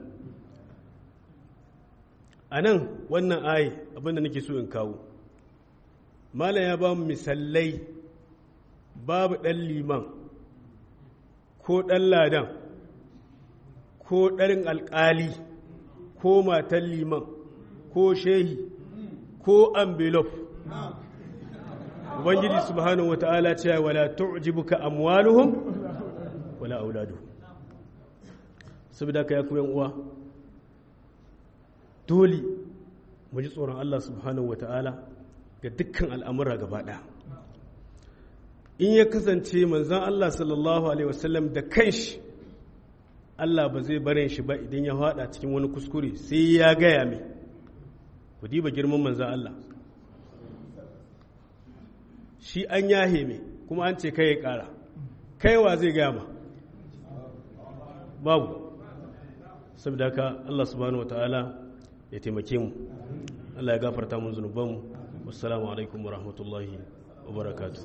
anan wannan ayi abinda nake so in kawo malam ya ba mu misallai babu ɗan liman ko ɗan ladan ko ɗarin alƙali ko matan liman ko shehi ko envelope ubangiji subhanahu wata'ala cewa wala tu'jibuka amwaluhum wala auladuhum saboda ka ya ku yan uwa dole mu ji tsoron Allah subhanahu wata'ala ga dukkan al'amura gaba ɗaya in ya kasance manzon Allah sallallahu alaihi wasallam da kanshi Allah ba zai barin shi ba idan ya haɗa cikin wani kuskure sai ya gaya mai ku diba girman manzan Allah shi an yahe mai kuma an ce kai ya ƙara kaiwa zai gaya ma babu saboda ka Allah subhanahu wata'ala ya taimake mu Allah ya gafarta mun zunubanmu wassalamu alaikum wa rahmatullahi wa barakatuh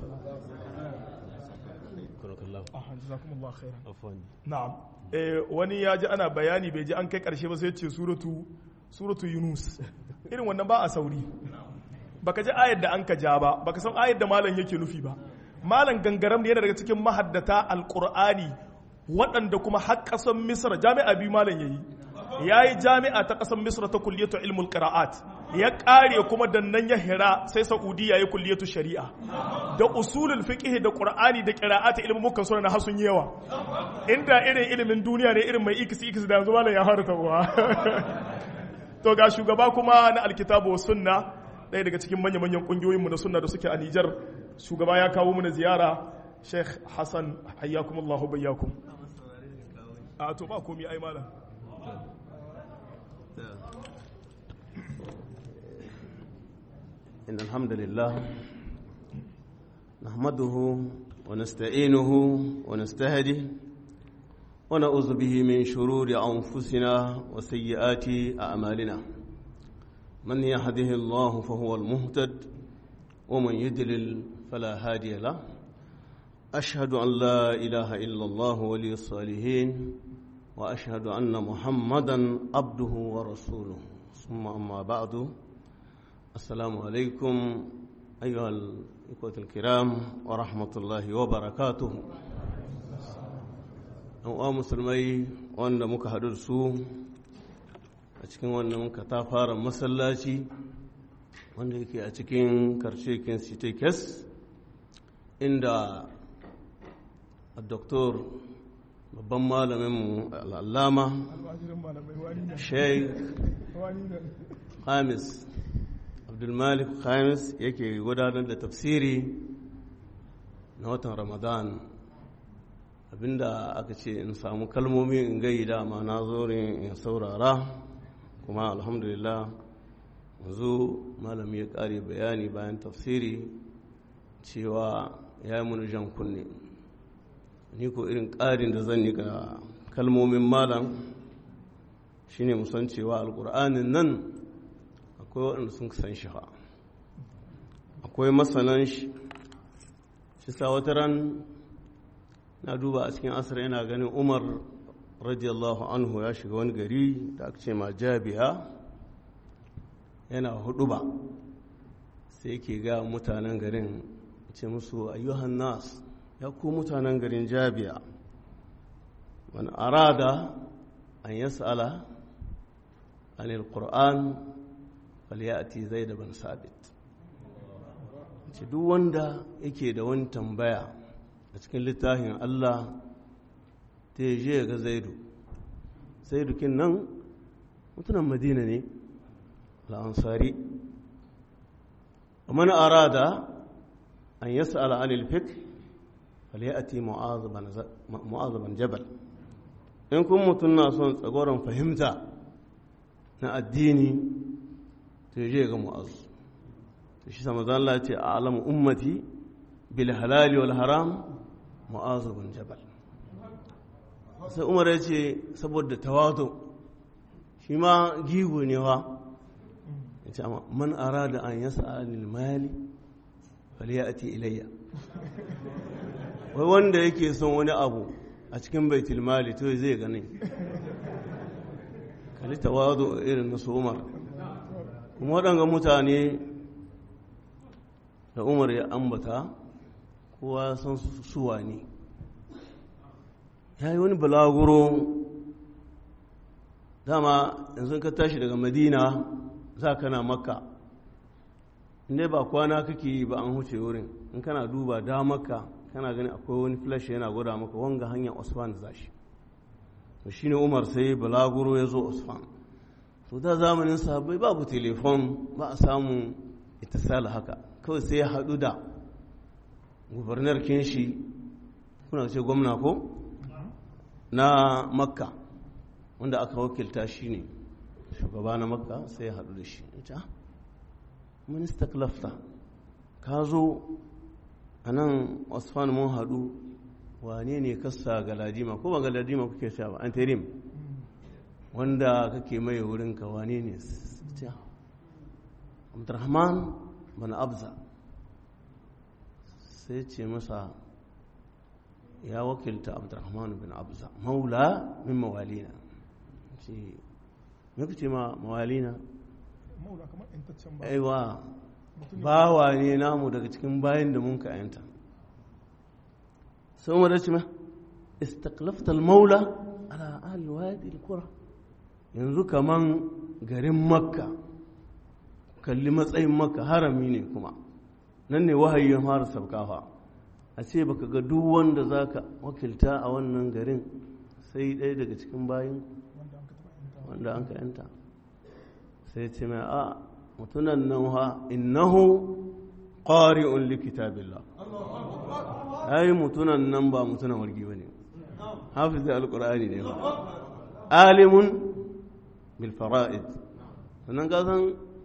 na'am wani ya ji ana bayani bai ji an kai karshe ba sai ce suratu suratu yunus irin wannan ba a sauri baka ji ayar da an ka ja ba baka san ayar da malam yake nufi ba malam gangaram yana daga cikin mahaddata alqur'ani waɗanda kuma har ƙasar misra jami'a biyu malam yayi ya yi jami'a ta ƙasar misra ta kulliyatu ilmul qira'at ya ƙare kuma da nan ya hira sai saudiya ya kulliyatu shari'a da usulul fiqh da qur'ani da qira'at ilmin mukan suna na hasun yawa inda irin ilimin duniya ne irin mai ikisi ikisi da yanzu malam ya harta uwa to ga shugaba kuma na alkitabu wa sunna ɗaya daga cikin manya-manyan ƙungiyoyinmu na sunna da suke a Nijar shugaba ya kawo mana ziyara Sheikh Hassan hayyakumullahu bayyakum a to ba komi ai malam إن الحمد لله نحمده ونستعينه ونستهديه ونعوذ به من شرور أنفسنا وسيئات أعمالنا من يهده الله فهو المهتد ومن يدلل فلا هادي له أشهد أن لا إله إلا الله ولي الصالحين وأشهد أن محمدا عبده ورسوله ثم أما بعد السلام عليكم أيها الإخوة الكرام ورحمة الله وبركاته uwa musulmai wanda muka haɗu da su a cikin wannan katafaren masallaci wanda yake a cikin karshekin sitekes inda a doktor babban malaminmu al'allama sheikh hamis abdulmalik hamis yake gudanar da tafsiri na watan ramadan abinda aka ce in samu kalmomi in gai dama na zo ne in saurara kuma alhamdulillah yanzu malami ya kare bayani bayan tafsiri cewa ya yi muni jan kunne ni ko irin ƙarin da zan yi ga kalmomin malam shine musan cewa alƙur'anin nan akwai waɗanda sun san shi akwai masanan shi shi sa wata ran na duba a cikin asar yana ganin umar radiyallahu anhu ya shiga wani gari da aka ce ma jabiya yana hudu ba sai ke ga mutanen garin ce musu ayyuhan nas ya ku mutanen garin jabiya man arada an yas'ala anil qur'an falyati zaid bin sabit ce duk wanda yake da wani tambaya a cikin littafin Allah ta yi je ga zaidu zaidu kin nan mutunan madina ne al'ansari mana arada an yasa al'anil fik faliyati mu'azaban jabal in kun mutum na son tsagoron fahimta na addini ta je ga mu'azu shi sama zan ce a alamu ummati bil halali wal haram mu'azu bin jabal sai umar ya ce saboda tawato shi ma gigo ne wa ya ce amma man arada an yasa anil mali faliyati ilayya wai wanda yake son wani abu a cikin baitul mali to zai gani kali tawato irin na su umar kuma waɗanga mutane da umar ya ambata kowa san suwa ne ya yi wani balaguro dama yanzu ka tashi daga madina za ka na makka inda ba kwana kake yi ba an huce wurin in kana duba da maka kana gani akwai wani flash yana gwada maka wanga hanyar osman za shi to shi ne umar sai balaguro ya zo osman to da zamanin sahabbai babu telefon ba a samun itisala haka kawai sai ya haɗu da gubernar kinshi kuna ce gwamna ko na makka wanda aka wakilta shi ne shugaba na makka sai ya haɗu da shi ita minista klafta ka zo a nan osman mun haɗu wane ne kasa galadima ko ba galadima kuke sha ba anterim wanda kake mai wurinka wane ne abdurrahman bana abza sai ce masa ya wakilta abdurrahman bin abza maula min mawalina ce me kuce ma mawalina maula kamar intaccen ba aiwa bawa ne namu daga cikin bayan da mun ka yanta sun wadda ce ma istaklafta maula ala ahli wadi al-qura yanzu kaman garin makka kalli matsayin makka harami ne kuma nan ne wahayin fara sabkafa a ce baka ga duk wanda za ka wakilta a wannan garin sai ɗaya daga cikin bayan wanda an ka yanta sai ce mai a mutunan nan ha innahu ƙari'un likitabillah ai mutunan nan ba mutunan wargi ba ne hafiz da alƙur'ani ne ba alimun bilfara'id sannan ka san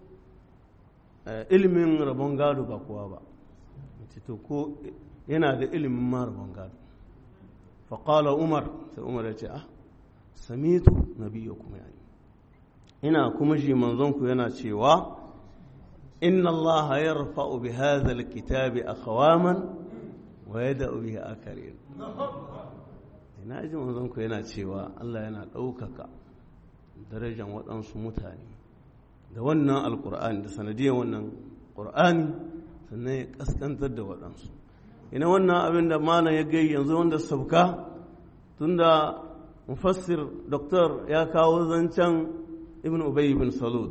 ilimin rabon gado ba kowa ba to ko yana da ilimin ma rabon gado faƙala umar sai umar ya ce ah samitu nabiya kuma yani ina kuma shi manzonku yana cewa inna allaha yarfa'u bi hadha alkitabi aqwaman wa yada'u bihi akarin ina ji manzonku yana cewa Allah yana ɗaukaka darajar waɗansu mutane da wannan alkur'ani da sanadiyar wannan ƙur'ani sannan ya ƙaskantar da waɗansu ina wannan abin da malam ya gai yanzu wanda sauka tunda mufassir doktor ya kawo zancen ibn ubay ibn salud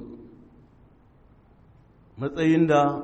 matsayin da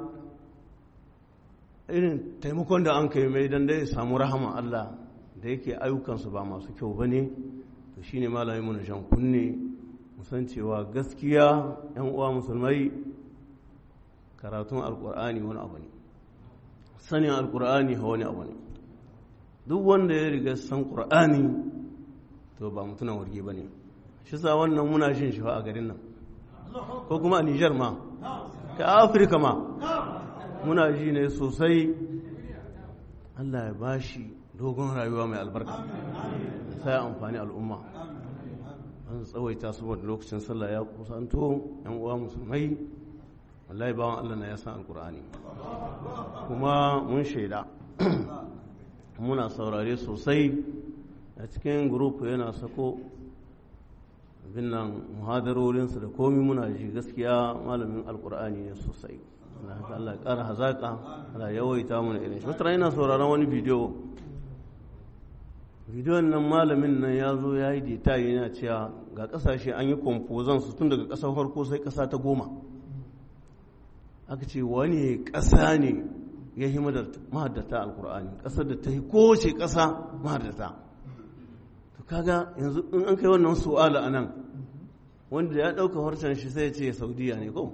irin taimakon da an kai mai don dai samu rahama Allah da yake ayyukansu ba masu kyau ba ne to shine malamin mu na jan kunne musan cewa gaskiya yan uwa musulmai karatun alkur'ani wani abu ne sanin alkur'ani wani abu ne duk wanda ya riga san qur'ani to ba mutunan warge ba ne shi sa wannan muna shin shi a garin nan ko kuma a nijar ma ka afirka ma muna ji ne sosai allah ya bashi dogon rayuwa mai albarka sai amfani al'umma an tsawaita saboda lokacin sallah ya kusanto yan uwa musulmai wallahi bawan allah na ya san alkur'ani kuma mun shaida muna saurare sosai a cikin grupu yana sako binnan muhadarorinsa da komi muna ji gaskiya malamin alkur'ani ne sosai na haka Allah ya ƙara hazaƙa Allah yawaita mana irin shi wata yana sauraron wani bidiyo bidiyon nan malamin nan ya zo ya yi dita yana cewa ga ƙasashe an yi kwamfozan su tun daga ƙasar farko sai ƙasa ta goma aka ce wani ƙasa ne ya yi mahaddata alkur'ani ƙasar da ta yi kowace ƙasa mahaddata to kaga yanzu in an kai wannan su'ala a nan wanda ya ɗauka harshen shi sai ya ce saudiya ne ko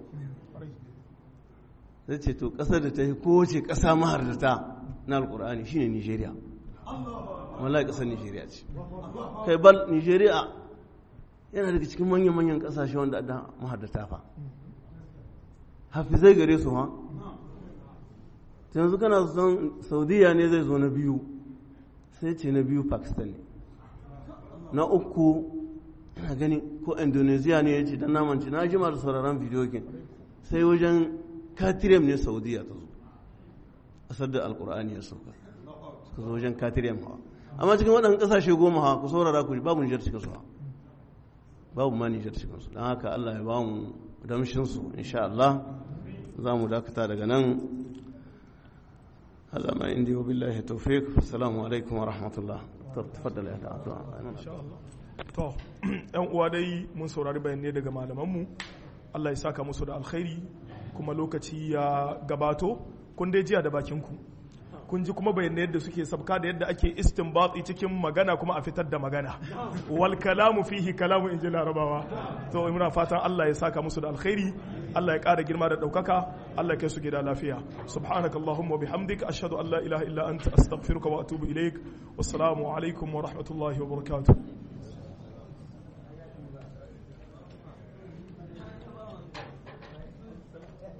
zai ce to ƙasar da ta yi kowace ƙasa mahaddata na alkur'ani shine nigeria wallahi ƙasar nigeria ce kai bal nigeria yana daga cikin manyan-manyan ƙasashe wanda da mahaddata fa hafizai gare su ha yanzu kana son saudiya ne zai zo na biyu sai ce na biyu pakistan ne na uku ina gani ko indonesia ne ya ce don namanci na jima da sauraron bidiyokin sai wajen katirem ne saudiya ta zo ƙasar da alkur'ani ya sauka suka zo wajen katirem hawa amma cikin waɗannan ƙasashe goma hawa ku saurara ku babu nijar cikin su babu ma nijar cikin su don haka allah ya ba mu damshinsu insha allah za mu dakata daga nan هذا ما عندي وبالله التوفيق السلام عليكم ورحمة الله تفضل يا إن شاء الله to yan uwa dai mun saurari bayanai daga malamanmu Allah ya saka musu da alkhairi kuma lokaci ya gabato kun dai jiya da bakinku kun ji kuma bayanai yadda suke sabka da yadda ake istinbati cikin magana kuma a fitar da magana wal kalamu fihi kalamu inji larabawa to muna fatan Allah ya saka musu da alkhairi Allah ya ƙara girma da ɗaukaka Allah ya kai su gida lafiya subhanakallahumma wa bihamdika ashhadu an la ilaha illa anta astaghfiruka wa atubu ilaik wassalamu alaikum wa rahmatullahi wa barakatuh